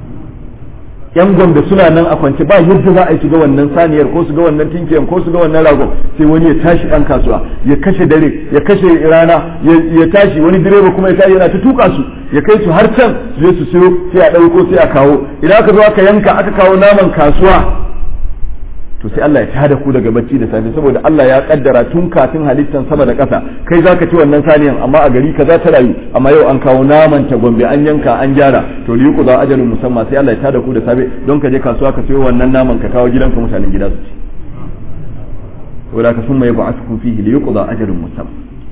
yan gombe suna nan a kwance ba yadda za a yi su ga wannan saniyar ko su ga wannan tinkiyan ko su ga wannan ragon sai wani ya tashi dan kasuwa ya kashe dare ya kashe rana ya tashi wani direba kuma ya tashi yana ta tuka su ya kai su har can su je su siyo sai a dauko sai a kawo idan aka zo aka yanka aka kawo naman kasuwa to sai Allah ya tada ku daga bacci da safe saboda Allah ya kaddara tun kafin halittan sama da ƙasa kai zaka ci wannan saniyan amma a gari kaza ta rayu amma yau an kawo naman ta gombe an yanka an gyara to li yuqda ajalun musamma sai Allah ya tada ku da safe don ka je kasuwa ka sayo wannan naman ka kawo gidanka mutanen gida su ci saboda ka summa yab'athukum fihi li yuqda ajalun musamma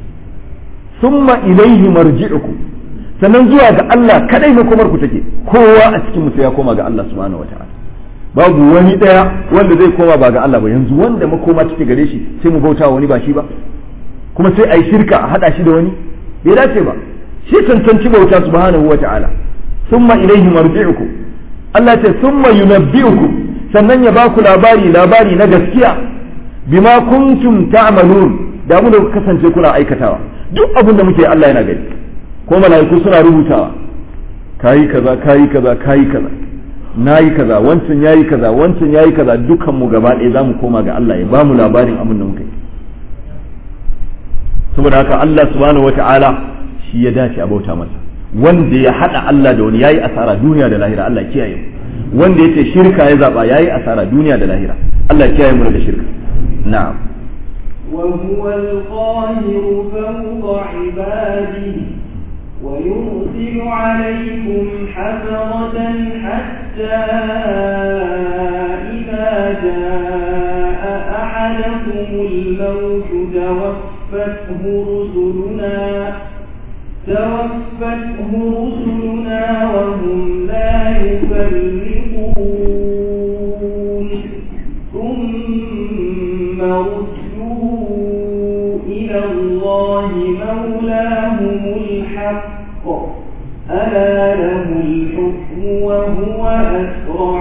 summa ilayhi marji'ukum sannan zuwa ga Allah kadai makomar ku take kowa a cikin mu sai ya koma ga Allah subhanahu wataala babu wani daya wanda zai koma ba ga Allah ba yanzu wanda makoma take gare shi sai mu bauta wani ba shi ba kuma sai a yi shirka a hada shi da wani bai dace ba shi cancanci bauta subhanahu wa ta'ala summa ilaihi marji'ukum Allah ce summa yunabbi'ukum sannan ya baku labari labari na gaskiya bima kuntum ta'malun da mu da kuka kasance kuna aikatawa duk abin da muke Allah yana gani ko mala'iku suna rubutawa kayi kaza kayi kaza kayi kaza na yi kaza wancan ya yi kaza wancan ya yi kaza dukan mu gaba ɗaya za mu koma ga Allah ya ba mu labarin abin da muka yi saboda haka Allah subhanahu wata'ala shi ya dace a bauta masa wanda ya haɗa Allah da wani yayi asara duniya da lahira Allah kiyaye mu wanda yace shirka ya zaba yayi asara duniya da lahira Allah kiyaye mu daga shirka na'am وهو القاهر فوق عباده ويرسل عليكم حفظة حتى إذا جاء أحدكم الموت توفته رسلنا توفته رسلنا وهم لا يفرقون ثم ردوا إلى الله مولاهم الحق ألا له الحكم وهو أسرع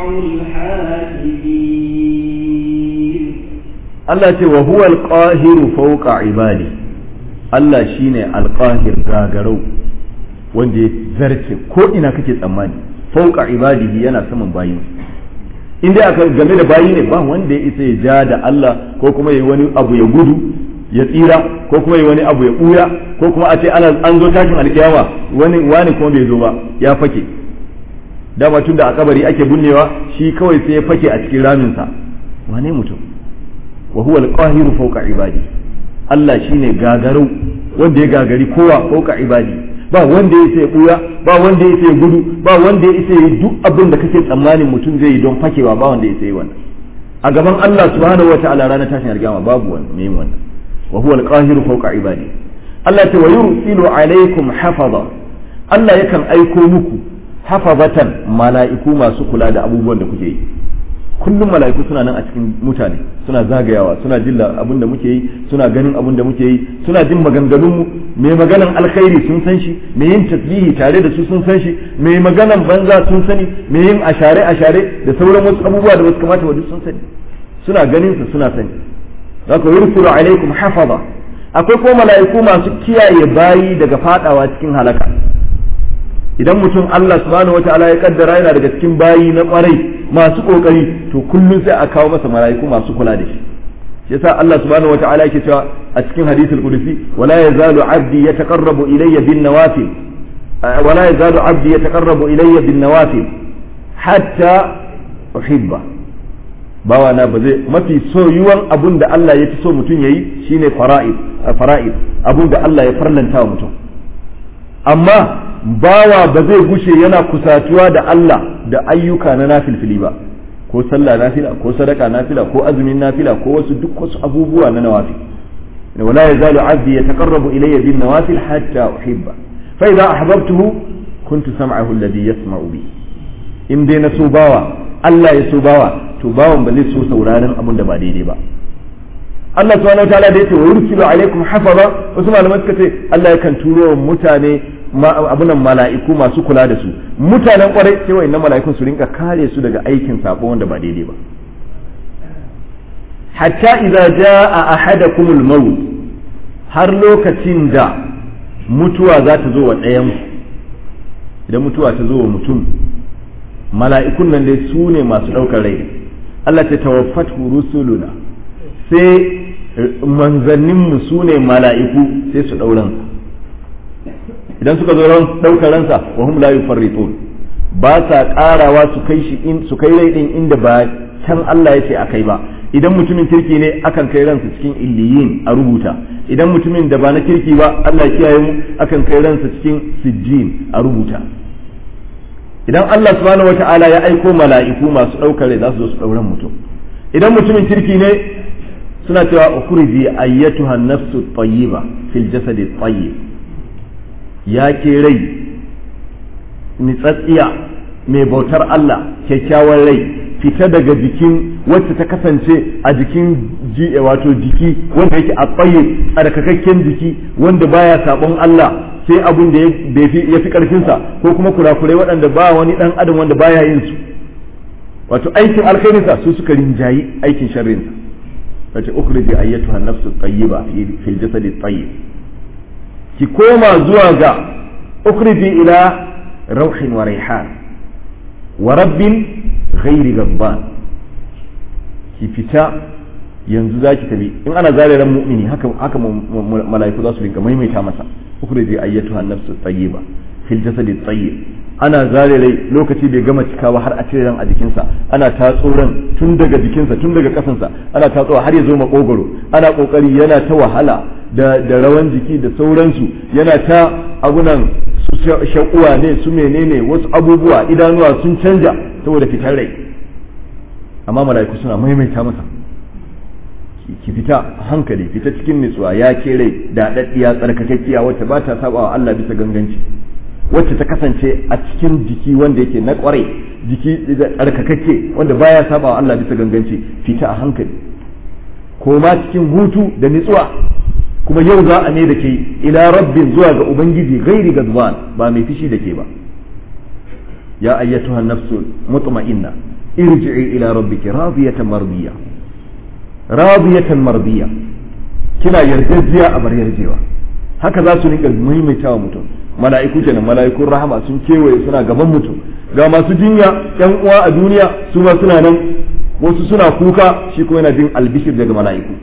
الحاسبين Allah ce wa huwa alqahiru fawqa ibadi Allah shine alqahir gagarau wanda ya zarce ko ina kake tsammani fawqa ibadihi yana saman bayin in dai aka game da bayi ne ba wanda ya isa ya ja da Allah ko kuma yayi wani abu ya gudu ya tsira ko kuma yayi wani abu ya buya ko kuma a ce ana an zo tashin alkiyama wani wani kuma bai zo ba ya fake dama tun da a kabari ake bunnewa shi kawai sai ya fake a cikin raminsa wane mutum wa huwa al-qahiru fawqa ibadi Allah shine gagarau wanda ya gagari kowa fawqa ibadi ba wanda ya sai buya ba wanda ya sai gudu ba wanda ya sai duk abin da kake tsammanin mutum zai yi don fakewa ba wanda ya sai wannan a gaban Allah subhanahu wataala ranar tashin alkiyama babu wannan me wannan wa huwa al-qahiru fawqa ibadi Allah ta wa yursilu alaikum hafaza Allah yakan aiko muku hafazatan mala'iku masu kula da abubuwan da kuke yi kullum mala'iku suna nan a cikin mutane suna zagayawa suna jin abin da muke yi suna ganin abin da muke yi suna jin maganganun mu mai maganan alkhairi sun san shi mai yin tasbihi tare da su sun san shi mai maganan banza sun sani mai yin ashare ashare da sauran wasu abubuwa da wasu kamata wa duk sun sani suna ganin su suna sani zaka yursulu alaikum hafaza akwai ko mala'iku masu kiyaye bayi daga fadawa cikin halaka idan mutum Allah subhanahu wataala ya kaddara yana daga cikin bayi na kwarai masu kokari to kullum sai a kawo masa mala'iku masu kula da shi shi yasa Allah subhanahu wataala yake cewa a cikin hadithul qudsi wala yazalu abdi yataqarrabu ilayya bin nawafil wala yazalu abdi yataqarrabu ilayya bin nawafil hatta uhibba bawa na ba zai mafi soyuwan abun da Allah ya fi so mutum yayi shine fara'id fara'id abun da Allah ya farlanta wa mutum amma bawa ba zai gushe yana kusatuwa da Allah da ayyuka na nafilfili ba ko sallah nafila ko sadaka nafila ko azumin nafila ko wasu duk wasu abubuwa na nawafil wala yazalu abdi yataqarrabu ilayya bin nawafil hatta uhibba fa idza ahbabtuhu kuntu sam'ahu alladhi yasma'u bi in dai na so bawa Allah ya so bawa to bawan ba zai so sauraron abin da ba daidai ba Allah subhanahu wataala da yake wa yursilu alaikum hafaza wasu malamai suka ce Allah yakan turo wa mutane abunan mala'iku masu kula da su mutanen kwarai sai wa'annan mala'ikun su rinka kare su daga aikin sabo wanda ba daidai ba hatta idza jaa ahadakumul maut har lokacin da mutuwa za ta zo wa ɗayan idan mutuwa ta zo wa mutum mala'ikun nan dai su ne masu ɗaukar rai Allah ta tawaffatu rusuluna sai manzanninmu su ne mala'iku sai su ɗauran idan suka zo ran ɗaukar ransa wa hum la yufarritun ba sa ƙarawa su kai shi in su kai rai din inda ba can Allah ya ce a kai ba idan mutumin kirki ne akan kai ransa cikin illiyin a rubuta idan mutumin da ba na kirki ba Allah ya kiyaye mu akan kai ransa cikin sijjin a rubuta idan Allah subhanahu wata'ala ya aiko mala'iku masu ɗaukar rai za su zo su ɗauran mutum idan mutumin kirki ne suna cewa ukhriji ayyatuha nafsu tayyiba fil jasadi tayyib ya ke rai nitsatsiya mai bautar Allah kyakkyawar rai fita daga jikin wacce ta kasance a jikin wato jiki wanda yake a tsaye tsarkakakken jiki wanda baya sabon Allah sai abun da ya fi karfinsa ko kuma kurakurai waɗanda ba wani ɗan adam wanda baya yin su wato aikin alkhairinsa su suka rinjayi aikin sharrinsa wace ukhriji ayyatuha nafsu tayyiba fil jasadi tayyib ki koma zuwa ga ukhriji ila rauhin wa raihan wa rabbin ghairi gabban ki fita yanzu za ki tafi in ana zare ran mu'mini haka haka mala'iku za su rinka maimaita masa ukhriji ayyatuha nafsu tayyiba fil jasadi tayyib ana zare rai lokaci bai gama cikawa har a cire ran a jikinsa ana tatso ran tun daga jikinsa tun daga kasansa ana tatsowa har ya zo makogoro ana kokari yana ta wahala da da rawan jiki da sauransu yana ta abunan su shakuwa ne su menene wasu abubuwa idanuwa sun canja saboda fitar rai amma mala'iku suna maimaita masa ki fita a hankali fita cikin nutsuwa ya ke rai da daddiya tsarkakakkiya wacce ba ta saba Allah bisa ganganci wacce ta kasance a cikin jiki wanda yake na kwarai jiki tsarkakakke wanda baya saba wa Allah bisa ganganci fita a hankali koma cikin hutu da nitsuwa kuma yau za a ne da ke ila rabbin zuwa ga ubangiji gairi gazban ba mai fishi da ke ba ya ayyatuha nafsu mutma'inna irji'i ila rabbiki radiyatan mardiya radiyatan mardiya kina yarjejiya a bar yarjewa haka za su rinka maimaitawa mutum mala'iku kenan mala'ikun rahama sun kewaye suna gaban mutum ga masu jinya yan uwa a duniya su ma suna nan wasu suna kuka shi kuma yana jin albishir daga mala'iku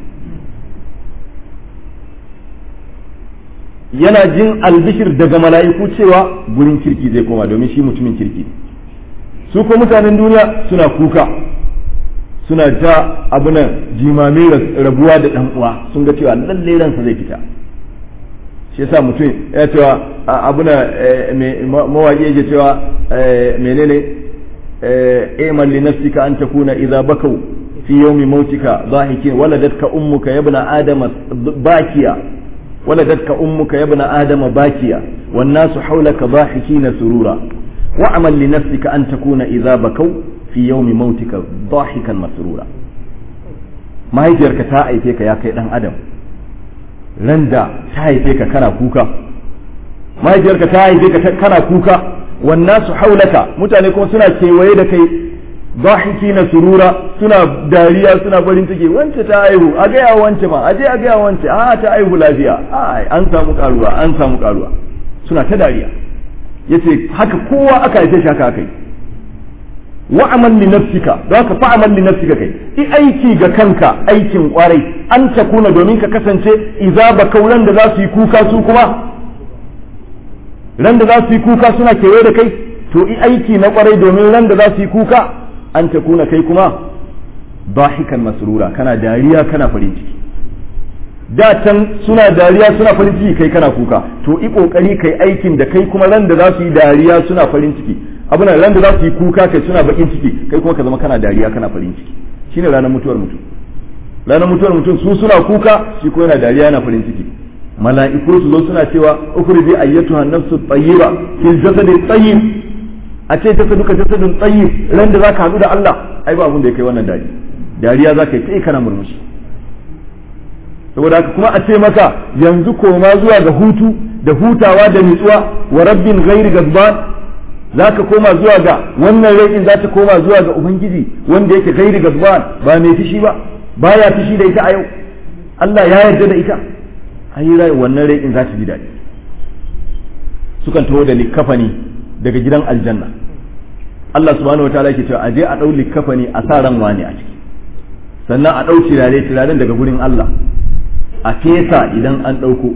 yana jin albishir daga mala'iku cewa gurin kirki zai koma domin shi mutumin kirki su ko mutanen duniya suna kuka suna ta abunan jimami rabuwa da dan uwa sun ga cewa lalle ransa zai fita shi yasa mutum ya cewa abuna mawaƙi yake cewa menene iman li nafsika an takuna idza bakau fi yawmi mautika dhahikin waladatka ummuka ya ibna adama bakiya waladatka ummuka ya ibna adama bakiya wan nasu hawlaka dhahikina surura wa'mal li nafsika an takuna idza bakau fi yawmi mautika dhahikan masrura mahaifiyarka ta aife ka ya kai dan adam ran da ta haife ka kana kuka mahaifiyarka ta haife ka kana kuka wannan su haulaka mutane kuma suna kewaye da kai dhahiki na surura suna dariya suna farin ciki wance ta haihu a gaya wance ma aje a gaya wance a ta haihu lafiya a an samu karuwa an samu karuwa suna ta dariya yace haka kowa aka haife shi haka aka yi wa'amal li nafsika don ka fa'amal li nafsika kai i aiki ga kanka aikin kwarai an ta kuna domin ka kasance idza bakauran da za su yi kuka su kuma ran da za su yi kuka suna kewaye da kai to i aiki na kwarai domin ran da za su yi kuka an ta kuna kai kuma bahikan masrura kana dariya kana farin ciki da can suna dariya suna farin ciki kai kana kuka to i kokari kai aikin da kai kuma ran da za su yi dariya suna farin ciki abin ran da za su yi kuka kai suna bakin ciki kai kuma ka zama kana dariya kana farin ciki shine ranar mutuwar mutum ranar mutuwar mutum su suna kuka shi ko yana dariya yana farin ciki mala'iku su zo suna cewa ukhriji ayyatuha nafsu tayyiba fil jasadi tayyib a ce jasaduka jasadun tayyib ran da zaka hadu da Allah ai ba abun da ya kai wannan dariya dariya zaka yi kai kana murmushi saboda haka kuma a ce maka yanzu koma zuwa ga hutu da hutawa da nutsuwa wa rabbin ghairi gazban za ka koma zuwa ga wannan rai za ta koma zuwa ga ubangiji wanda yake gairi gazban ba mai fishi ba baya fishi da ita a yau Allah ya yarda da ita ayi rai wannan rai za ta ji daɗi sukan taho da likafani daga gidan aljanna Allah subhanahu wa ta'ala yake cewa aje a dau likafani a sa ran wani a ciki sannan a dau tirare tiraren daga gurin Allah a fesa idan an dauko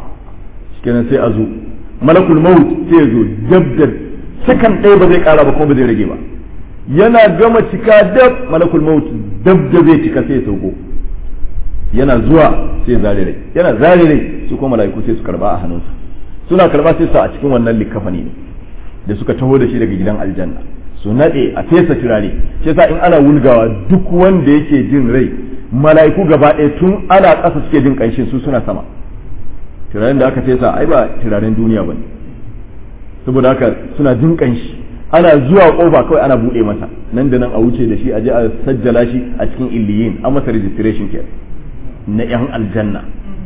kenan sai a zo malakul maut sai ya zo dabdab sakan ɗaya ba zai ƙara ba kuma ba zai rage ba yana gama cika dab malakul maut dab da zai cika sai ya sauko yana zuwa sai zare rai yana zare rai su kuma mala'iku sai su karba a hannunsa suna karba sai su a cikin wannan likafani ne da suka taho da shi daga gidan aljanna su nade a fesa turare shi yasa in ana wulgawa duk wanda yake jin rai mala'iku gaba ɗaya tun ana ƙasa suke jin ƙanshin su suna sama turaren da aka fesa ai ba turaren duniya bane saboda haka suna jin ƙanshi ana zuwa kofa kawai ana buɗe masa nan da nan a wuce da shi a je a sajjala shi a cikin illiyin an masa registration ke na yan aljanna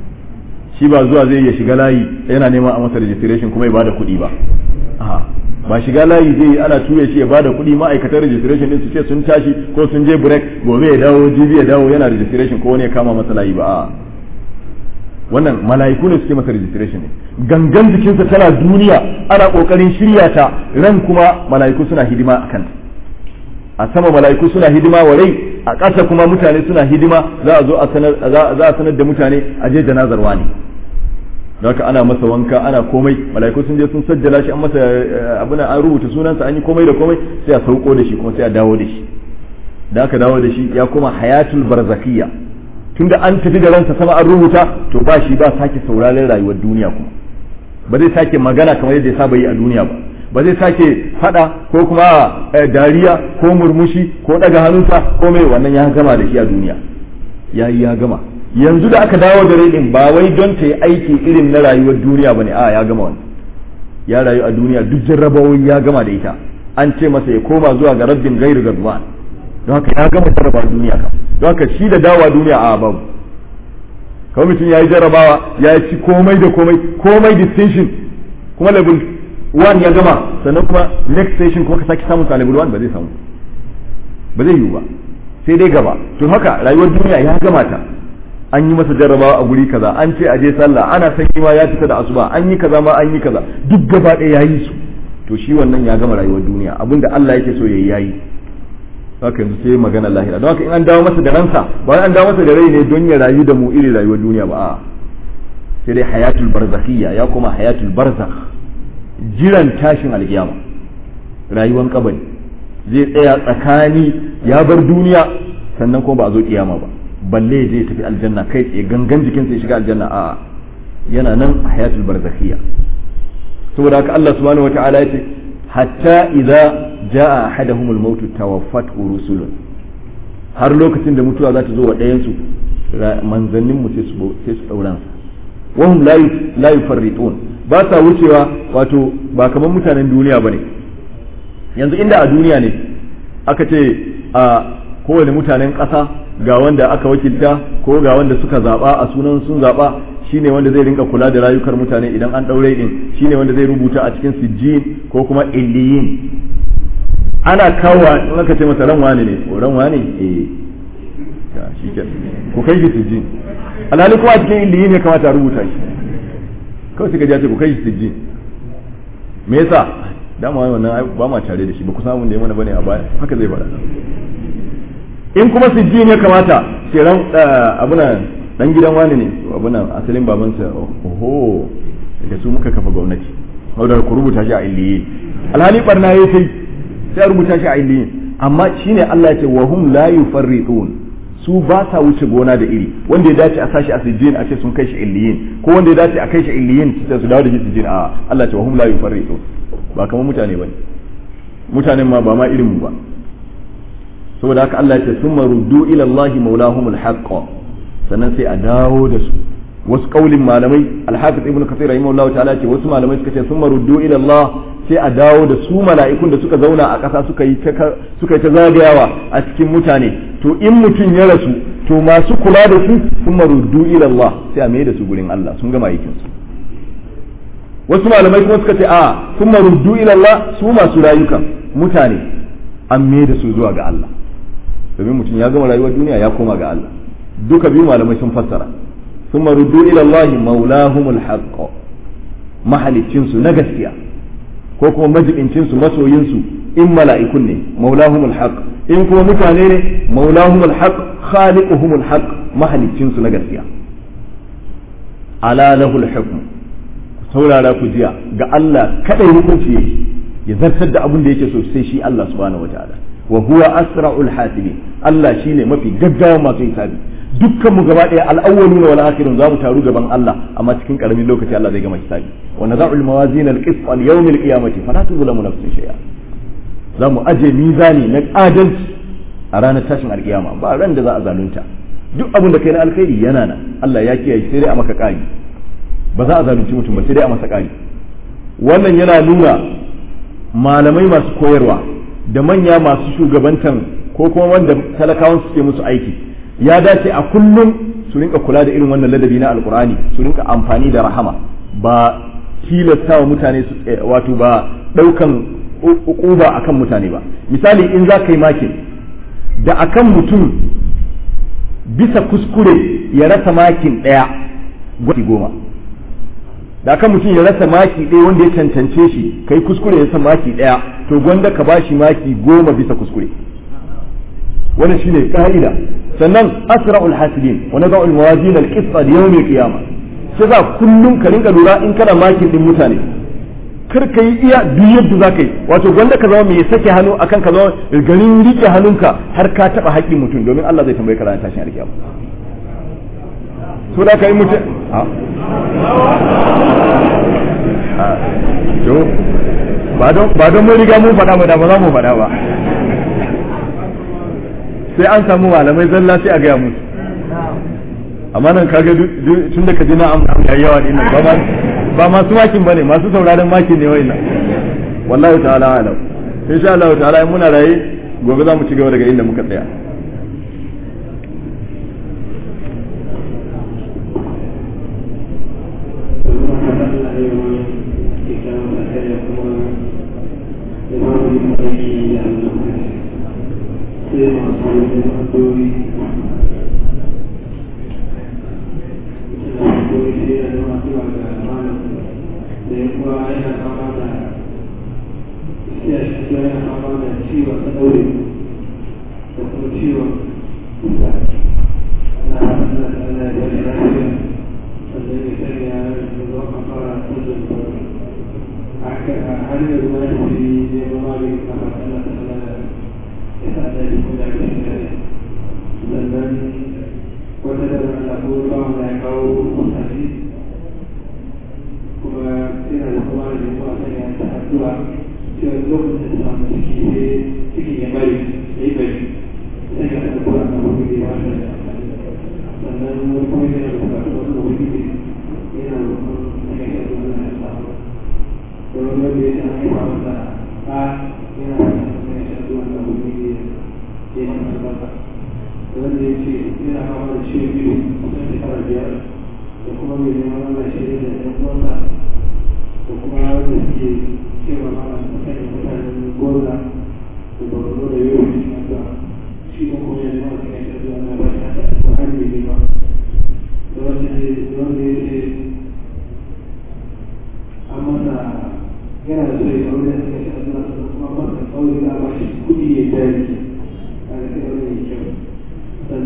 shi ba zuwa zai ya shiga layi yana neman a masa registration kuma ya bada kuɗi ba ba shiga layi zai ana ture shi ya bada kuɗi ma'aikatan registration din su ce sun tashi ko sun je break gobe ya dawo jibi ya dawo yana registration ko wani ya kama masa layi ba a wannan mala'iku ne suke masa registration ne gangan jikinsa tana duniya ana kokarin shirya ta ran kuma mala'iku suna hidima a kanta a sama mala'iku suna hidima wa rai a ƙasa kuma mutane suna hidima za a zo a sanar za a sanar da mutane a je janazar wani haka ana masa wanka ana komai mala'iku sun je sun sajjala shi an masa abin an rubuta sunansa an yi komai da komai sai a sauko da shi kuma sai a dawo da shi da aka dawo da shi ya kuma hayatul barzakiyya tunda an tafi da ransa sama an rubuta to ba shi ba sake sauraren rayuwar duniya kuma ba zai sake magana kamar yadda ya saba yi a duniya ba ba zai sake fada ko kuma dariya ko murmushi ko daga hannunsa ko mai wannan ya gama da shi a duniya ya yi ya gama yanzu da aka dawo da rai ba wai don ta yi aiki irin na rayuwar duniya ba ne a ya gama wannan ya rayu a duniya duk jarrabawoyi ya gama da ita an ce masa ya koma zuwa ga rabbin gairu gadwan don haka ya gama jarraba duniya kam don haka shi da dawa duniya a babu kawai mutum ya yi jarrabawa ya ci komai da komai komai distinction kuma level 1 ya gama sannan kuma next station kuma ka sake samun sa level 1 ba zai samu ba zai yiwu ba sai dai gaba to haka rayuwar duniya ya gama ta an yi masa jarrabawa a guri kaza an ce a je sallah ana sanyi ma ya fita da asuba an yi kaza ma an yi kaza duk gaba ɗaya ya yi su to shi wannan ya gama rayuwar duniya abinda Allah yake so yayi yayi haka yanzu sai magana lahira don haka in an dawo masa da ransa ba an dawo masa da rai ne don ya rayu da mu iri rayuwar duniya ba a'a sai dai hayatul barzakhiyya ya kuma hayatul barzakh jiran tashin alkiyama rayuwar kabari zai tsaya tsakani ya bar duniya sannan kuma ba a zo kiyama ba balle zai tafi aljanna kai tsaye gangan jikinsa ya shiga aljanna a'a yana nan hayatul barzakhiyya saboda haka Allah subhanahu wataala ya ce hatta idza jaa ahaduhumul mautu tawaffatu rusulun har lokacin da mutuwa za ta zo wa ɗayan su manzannin mu sai su sai su dauran sa wahum la la yufarritun ba sa wucewa wato ba kamar mutanen duniya bane yanzu inda a duniya ne aka ce a kowane mutanen ƙasa ga wanda aka wakilta ko ga wanda suka zaba a sunan sun zaba shine wanda zai rinka kula da rayukar mutane idan an daure din shine wanda zai rubuta a cikin sijjin ko kuma illiyin ana kawo in aka ce masa ran wani ne ko ran wani eh ya shike ku kai shi sijjin alhali kuma a cikin illiyin ne kamata a rubuta shi kawai suka ji ce ku kai shi sijjin me yasa dama wannan ba ma tare da shi ba ku samu da ya mana bane a baya haka zai faɗa in kuma sijjin ya kamata sai ran abuna dan gidan wani ne abuna asalin babansa oho da su muka kafa gwamnati wadda ku rubuta shi a illiyin alhali barna ya sai sai a rubuta shi a illiyin amma shine Allah ya ce wa hum la yufarritun su ba sa wuce gona da iri wanda ya dace a sashi a sijjin a ce sun kai shi illiyin ko wanda ya dace a kai shi illiyin sai su dawo da shi sijjin a Allah ce wa hum la yufarritun ba kamar mutane bane mutanen ma ba ma irin mu ba saboda haka Allah ya ce summa ruddu ila Allah maulahumul haqq sannan sai a dawo da su wasu kaulin malamai alhafiz ibnu kathir rahimahullah ta'ala ce wasu malamai suka ce summa ruddu ila Allah sai a dawo da su mala'ikun da suka zauna a ƙasa suka yi ta suka yi ta zagayawa a cikin mutane to in mutum ya rasu to masu kula da su summa ruddu ila Allah sai a mai da su gurin Allah sun gama aikin su wasu malamai kuma suka ce a summa ruddu ila Allah su masu rayukan mutane an mai da su zuwa ga Allah domin mutum ya gama rayuwar duniya ya koma ga Allah duka biyu malamai sun fassara ثم ردوا إلى الله مولاهم الحق mahalicinsu na gaskiya ko kuma majibincinsu masoyinsu in mala'ikun ne maulahumul haq in kuma mutane ne maulahumul haq khaliquhumul haq mahalicinsu na gaskiya ala lahul hukm saurara ku jiya ga Allah kadai hukunci yake ya zartar da abin da yake so sai shi Allah subhanahu wataala wa huwa asra'ul hasibin Allah shine mafi gaggawa masu hisabi dukkan mu gaba daya al-awwaluna wal akhirun za mu taru gaban Allah amma cikin karamin lokaci Allah zai gama hisabi wa nadha'u al-mawazin al-qist al yawm al-qiyamati fala tuzlamu nafsun shay'a za mu aje mizani na adalci a ranar tashin alkiyama ba ran da za a zalunta duk abin da kai na alkhairi yana nan Allah ya kiyaye sai dai a maka kari ba za a zalunci mutum ba sai dai a masa kari wannan yana nuna malamai masu koyarwa da manya masu shugabantan ko kuma wanda talakawan suke musu aiki ya dace a kullum su rinka kula da irin wannan ladabi na alkur'ani su rinka amfani da rahama ba tilasta wa mutane su wato ba daukan ukuba akan mutane ba misali in za ka yi makin da akan mutum bisa kuskure ya rasa makin ɗaya gwati goma da akan mutum ya rasa maki ɗaya wanda ya cancance shi kai kuskure ya rasa maki ɗaya to gwanda ka bashi maki goma bisa kuskure wannan shine ka'ida sannan asra'ul hasibin wa nada'u al-mawazin al-qist li yawm al-qiyamah sai za kullum ka rinka lura in kana makin din mutane kar ka yi iya duk yadda za ka yi wato gwanda ka zama mai sake hannu akan ka zama garin rike hannunka har ka taba haƙƙin mutum domin Allah zai tambaye ka ranar tashin alkiyama so da ka yi mutum to ba don mun riga mun faɗa ba da ba za mu faɗa ba sai an samu malamai zalla sai a gaya musu amma nan kaga tun da ka ji na'am yayi yawa din nan ba masu makin bane masu sauraron makin ne wayannan wallahi ta'ala alam insha Allah ta'ala in muna raye gobe za mu ci gaba daga inda muka tsaya yana da so ya aure da suka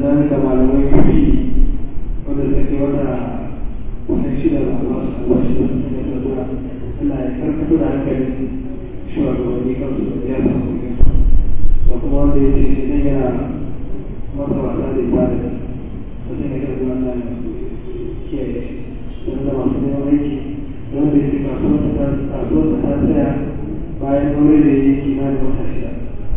sannan da malamai fi wanda suke wata kusan shida da masu albashi da su ne da zuwa suna ya karkato da hankalin shugabanni kan su da ya samu da kuma wanda ya ce shi ne yana masa wasa da ibada da sai ne kan zuwa nan kiyaye shi don da masu neman aiki don da ya ce kasuwar ta tsaya bayan aure da ya yi kimanin wata shida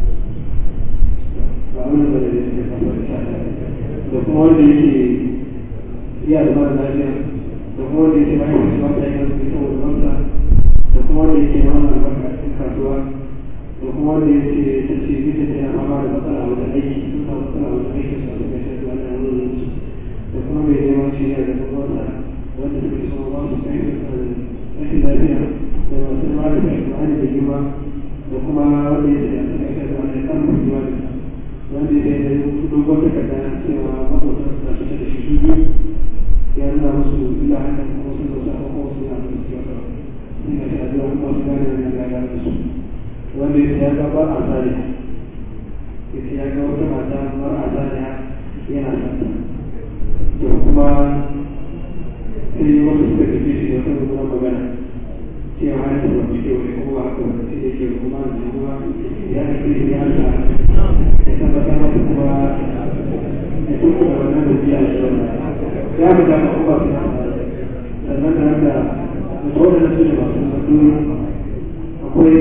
ba abin da da ya ce kasuwar ta da kuma wanda yake iya da mara lafiya da kuma wanda yake bayan wasu wata ya kasu saboda wata da kuma wanda yake na wannan albarka a cikin kasuwa da kuma wanda yake ta ce bisa ta yana fama da matsala a wajen aiki sun samu matsala a wajen aiki su a cikin shafi wannan wurin su da kuma mai neman shirya da kuma wata wanda suke so ba su sai rashin lafiya da masu mara da alƙur'ani da girma da kuma wanda yake da cikin shafi wannan kan mutuwa da wanda ya da dogon takarda cewa makwatan suna fita da shi biyu ya nuna musu illa hakan kuma sun zauta a kuma suna da su yau suna shi addu'a kuma su gane wannan gaga da su wanda ya ga ba a tsari ya ya ga wata mata mara a tsari yana santa to kuma sai wasu suka tafi shi wata rubunan magana cewa har ta ba cike wani kuma ba haka wani sai da ke kuma da kuma ya ake ya ta tabbatar da kuma ya tuku da wannan da biya shi wannan ya fi dama kuma su sannan da haka mutuwar da su ne masu sadu akwai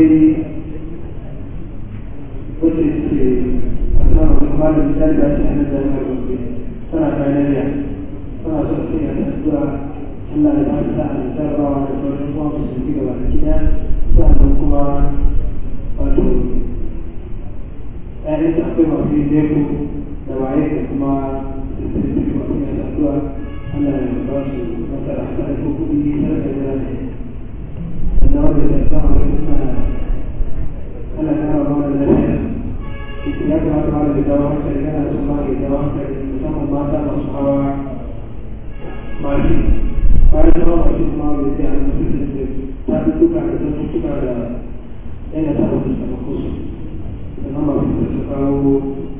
wacce ce a samun kuma da misali da shi a nan da yana gobe tana kayanariya tana son sai ya tattuwa Allah da ba ta a jarabawa da sauran kuma su ci gaba da gida sannan kuma wato ‘ya'yan da akwai masu yin leko da waye da kuma sisiriti masu yin addu'a ana ba su nasara a kan ko kuɗi tare da jira ne sannan wanda ya sama da suna ana kama ba da lafiya ya kamata ma da dawo hankali yana son ma da dawo hankali musamman mata masu hawa mashi bayan zama mashi kuma da ya ce a musu da ta fi tuka da ta tuka da yana sa wasu samakosu sannan masu da su kawo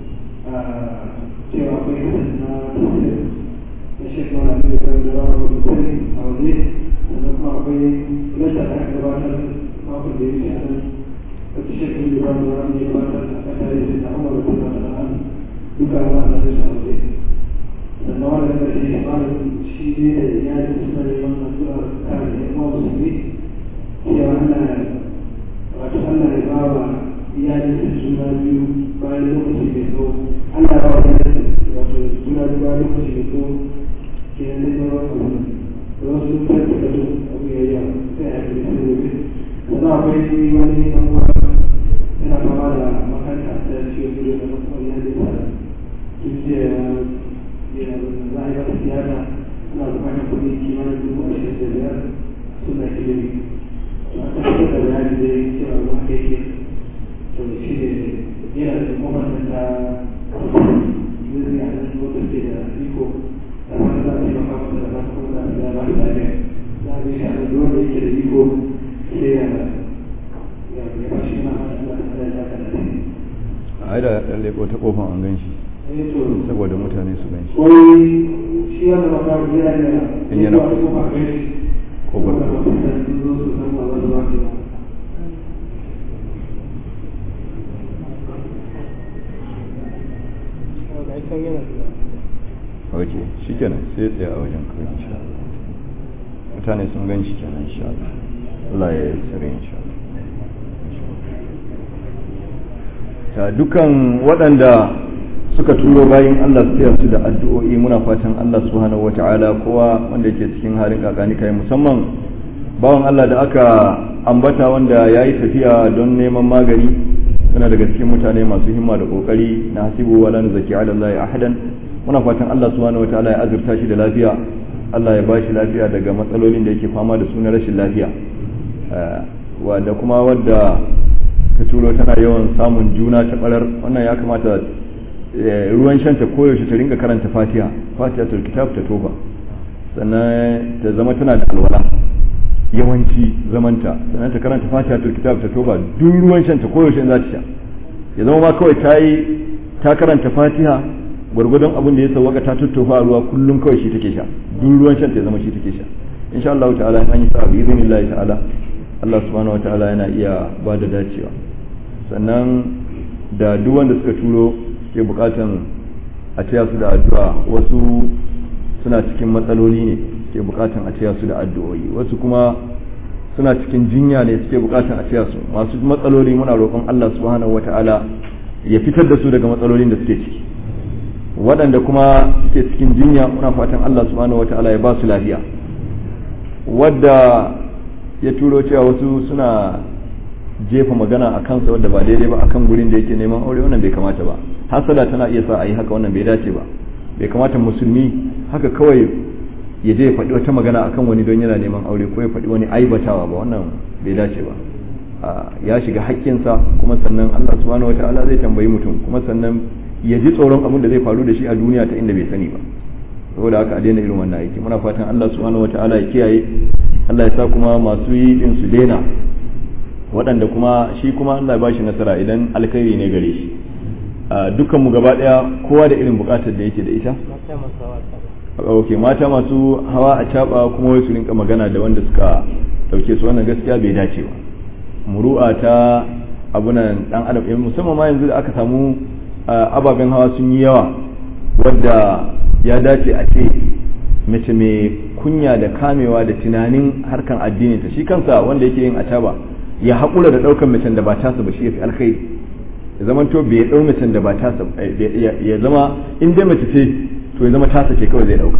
cewa akwai hasan na tafsir na shekara da ya zama da rawa da tafsir a waje sannan kuma akwai lissa da aka gabatar makon da ya wuce a nan wata shekara da rawa da rawa da ya gabatar a kan tare da na umar da kuma da an duka ba a da su a waje sannan wanda da ke yi tsarin shi ne da iyalin suna neman addu'ar kare da kuma musulmi cewa ana wato Allah ya ba wa iyalin da suna biyu bayan lokaci mai tsawo Allah ya ba wa iyalin wato suna biyu bayan lokaci mai tsawo ke nan da yawan abu da wasu sun kai da su abu ya yi sai a yi sai gobe sannan akwai wani ɗan uwa yana fama da makanta da ciwon ido da kuma iyalin sa tun jiya ya za a yi wata siyasa ana bukatar kuɗi kimanin dubu ashirin da biyar suna ilimi a tabbatar da bayani zai cewa ruwa da yake to shi ne yana da kuma ta zai a nan wata ke da iko da wani za a yi maka masa da masu kuma da ya ba shi lafiya za a yi shi a nan ruwan da yake da iko sai ya ya ba shi na da ya ka da a yi da ɗan leƙo ta ƙofan an gan shi saboda mutane su gan shi wai shi wanda ba ka yana da In yana ko kusa. ba kai shi ko ba wanda ba su da su zo su san ba za su ba ki ba ok shi kenan sai ya tsaya a wajen kawai insha Allah mutane sun gan shi kenan insha Allah Allah ya yi tsare insha Allah ta dukan waɗanda suka turo bayan Allah su taya su da addu'o'i muna fatan Allah subhanahu wata'ala kowa wanda yake cikin halin kakani kai musamman bawan Allah da aka ambata wanda ya yi tafiya don neman magani suna daga cikin mutane masu himma da kokari na hasibu wala nuzaki ala Allah ahadan muna fatan Allah subhanahu wataala ya azurta shi da lafiya Allah ya bashi lafiya daga matsalolin da yake fama da su na rashin lafiya da kuma wadda ta turo tana yawan samun juna ta barar wannan ya kamata ruwan shanta koyaushe ta ringa karanta fatiha fatiha tul kitab ta toba sannan ta zama tana da alwala yawanci zamanta sannan ta karanta fatiha tul kitab ta toba duk ruwan shanta koyaushe za ta sha ya zama ma kawai ta yi ta karanta fatiha gwargwadon abin da ya sauwaka ta tuttofa ruwa kullum kawai shi take sha duk ruwan shan ta zama shi take sha insha Allah ta'ala in an yi sa bi idinillahi ta'ala Allah subhanahu wa ta'ala yana iya ba da dacewa sannan da duk wanda suka turo ke bukatan a taya su da addu'a wasu suna cikin matsaloli ne ke bukatan a taya su da addu'o'i wasu kuma suna cikin jinya ne suke bukatan a taya su masu matsaloli muna roƙon Allah subhanahu wa ta'ala ya fitar da su daga matsalolin da suke ciki waɗanda kuma suke cikin jinya muna fatan Allah subhanahu wa ta'ala ya ba su lafiya wadda ya turo cewa wasu suna jefa magana a kansa wadda ba daidai ba akan gurin da yake neman aure wannan bai kamata ba hasada tana iya sa a yi haka wannan bai dace ba bai kamata musulmi haka kawai ya je ya faɗi wata magana akan wani don yana neman aure ko ya faɗi wani aibatawa ba wannan bai dace ba ya shiga haƙƙinsa kuma sannan Allah subhanahu wataala zai tambayi mutum kuma sannan ya ji tsoron abin da zai faru da shi a duniya ta inda bai sani ba saboda haka a daina irin wannan aiki muna fatan Allah subhanahu wataala ya kiyaye Allah ya sa kuma masu yi din su daina waɗanda kuma shi kuma Allah ya bashi nasara idan alkhairi ne gare shi dukkan mu gaba daya kowa da irin bukatar da yake da ita ok mata masu hawa a caba kuma wai su rinka magana da wanda suka dauke su wannan gaskiya bai dace ba muru'a ta abunan dan adam musamman ma yanzu da aka samu ababen hawa sun yi yawa wadda ya dace a ce mace mai kunya da kamewa da tunanin harkan addinin ta shi kansa wanda yake yin acaba ya haƙura da ɗaukar macen da ba tasa ba shi ya fi alkhairi ya zama to bai ɗau macen da ba tasa ya zama in dai mace ce to ya zama tasa ce kawai zai ɗauka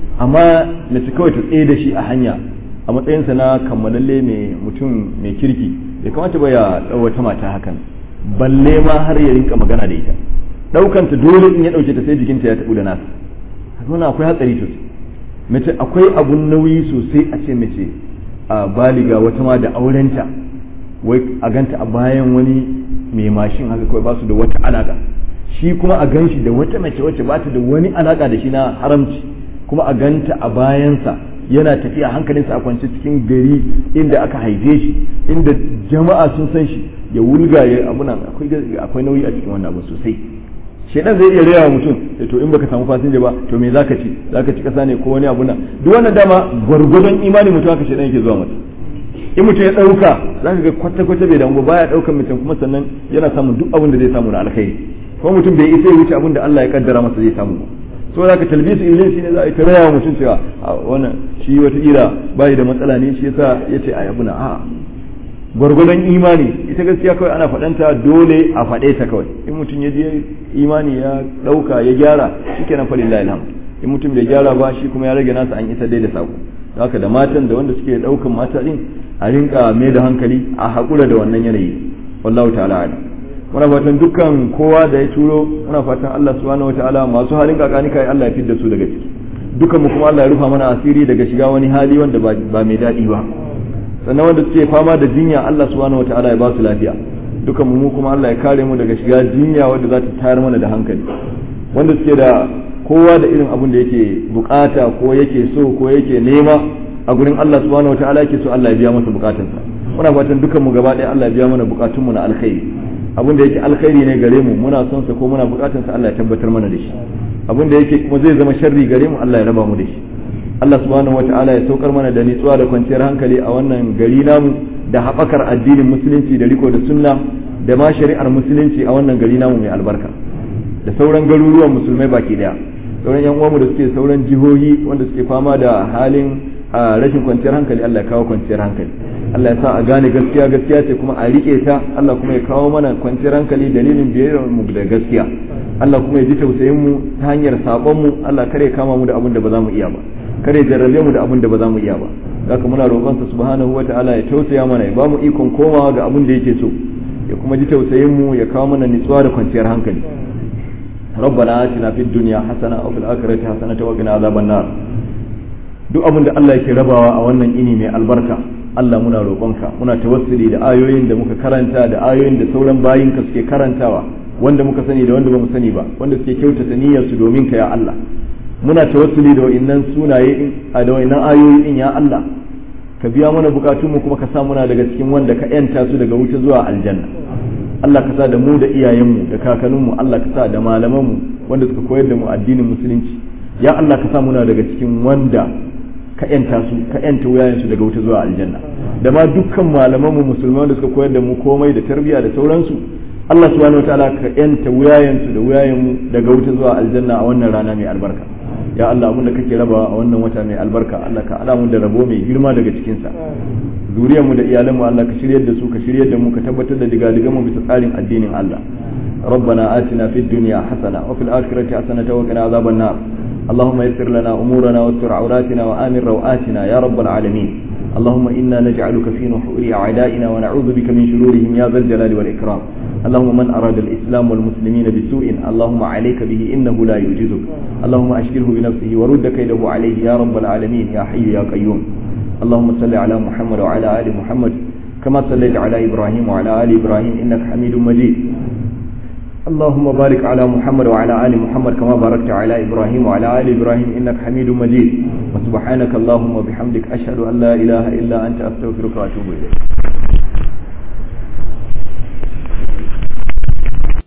amma mace kawai ta tsaye da shi a hanya a matsayinsa na kammalalle mai mutum mai kirki bai kamata ba ya ɗau wata mata hakan balle ma har ya rinka magana da ita ɗaukanta dole in ya ɗauke ta sai jikinta ya taɓu da nasa wannan akwai hatsari sosai mace akwai abun nauyi sosai a ce mace a baliga wata ma da aurenta wai a ganta a bayan wani mai mashin haka kawai ba su da wata alaka shi kuma a gan shi da wata mace wacce ba ta da wani alaka da shi na haramci kuma a ganta a bayansa yana tafiya hankalinsa a kwance cikin gari inda aka haife shi inda jama'a sun san shi ya wulga ya abuna akwai nauyi a cikin wannan abu sosai shedan zai iya rera mutum to in baka samu fasinja ba to me zaka ci zaka ci kasa ne ko wani abu na duk wannan dama gwargwadon imani mutum haka shedan yake zuwa mata in mutum ya dauka zaka ga kwata kwata bai damu ba baya daukan mutum kuma sannan yana samun duk abin da zai samu na alkhairi kuma mutum bai isa ya wuce abin da Allah ya kaddara masa zai samu so zaka talbisu ilin shine za a yi ta raya mutum cewa wannan shi wata ira bai da matsala ne shi yasa yace a yabuna a'a gwargwadon imani ita gaskiya kawai ana faɗanta dole a faɗe ta kawai in mutum ya je imani ya ɗauka ya gyara shi kenan falillahi alhamd in mutum bai gyara ba shi kuma ya rage nasa an isa dai da sako haka da matan da wanda suke ɗaukan mata din a rinka mai da hankali a haƙura da wannan yanayi wallahu ta'ala ala muna fatan dukkan kowa da ya turo muna fatan Allah subhanahu wataala masu halin kakani kai Allah ya fidda su daga ciki dukkan mu kuma Allah ya rufa mana asiri daga shiga wani hali wanda ba mai daɗi ba sannan wanda suke fama da jinya Allah subhanahu wataala ya ba su lafiya dukan mu kuma Allah ya kare mu daga shiga jinya wanda za ta tayar mana da hankali wanda suke da kowa da irin abin da yake bukata ko yake so ko yake nema a gurin Allah subhanahu wataala yake so Allah ya biya masa bukatunsa muna fatan dukan mu gaba ɗaya Allah ya biya mana bukatun mu na alkhairi abin da yake alkhairi ne gare mu muna son sa ko muna bukatun sa Allah ya tabbatar mana da shi abin da yake kuma zai zama sharri gare mu Allah ya raba mu da shi Allah subhanahu wata'ala ya saukar mana da nitsuwa da kwanciyar hankali a wannan gari namu da haɓakar addinin musulunci da riko da sunna da ma shari'ar musulunci a wannan gari namu mai albarka da sauran garuruwan musulmai baki daya sauran yan uwanmu da suke sauran jihohi wanda suke fama da halin rashin kwanciyar hankali Allah ya kawo kwanciyar hankali Allah ya sa a gane gaskiya gaskiya ce kuma a rike ta Allah kuma ya kawo mana kwanciyar hankali dalilin biyayyar mu da gaskiya Allah kuma ya ji tausayin mu ta hanyar sabon mu Allah kare kama mu da abin da ba za mu iya ba kare jarrabe mu da abin da ba za mu iya ba haka muna roƙon sa subhanahu wataala ya tausaya mana ya ba mu ikon komawa ga abin da yake so ya kuma ji tausayin mu ya kawo mana nutsuwa da kwanciyar hankali ربنا آتنا في الدنيا حسنة وفي الآخرة حسنة وقنا عذاب النار duk abin da Allah yake rabawa a wannan ini mai albarka Allah muna roƙonka muna tawassuli da ayoyin da muka karanta da ayoyin da sauran bayinka suke karantawa wanda muka sani da wanda bamu sani ba wanda suke kyautata niyyar su domin ka ya Allah muna tawassuli da wa'innan sunaye a da wa'innan ayoyi din ya Allah ka biya mana bukatun mu kuma ka sa muna daga cikin wanda ka yanta su daga wuta zuwa aljanna Allah ka sa da mu da iyayenmu da kakanninmu Allah ka sa da malamanmu wanda suka koyar da mu addinin musulunci ya Allah ka sa muna daga cikin wanda ka yanta su ka yanta wuyayensu daga wuta zuwa aljanna da ma dukkan malamanmu musulman da suka koyar da mu komai da tarbiyya da sauransu Allah subhanahu wataala ka yanta wuyayensu da wuyayenmu daga wuta zuwa aljanna a wannan rana mai albarka ya Allah abinda kake raba a wannan wata mai albarka Allah ka ala mu da rabo mai girma daga cikin sa zuriyar mu da iyalan mu Allah ka shiryar da su ka shiryar da mu ka tabbatar da digadigan mu bisa tsarin addinin Allah ربنا آتنا في الدنيا حسنة وفي الآخرة حسنة وقنا عذاب النار اللهم يسر لنا أمورنا واستر عوراتنا وآمن روآتنا يا رب العالمين اللهم إنا نجعلك في نحور أعدائنا ونعوذ بك من شرورهم يا ذا الجلال والإكرام اللهم من أراد الإسلام والمسلمين بسوء اللهم عليك به إنه لا يعجزك اللهم أشكره بنفسه ورد كيده عليه يا رب العالمين يا حي يا قيوم اللهم صل على محمد وعلى آل محمد كما صليت على إبراهيم وعلى آل إبراهيم إنك حميد مجيد اللهم بارك على محمد وعلى آل محمد كما باركت على إبراهيم وعلى آل إبراهيم إنك حميد مجيد وسبحانك اللهم وبحمدك أشهد أن لا إله إلا أنت أستغفرك وأتوب إليك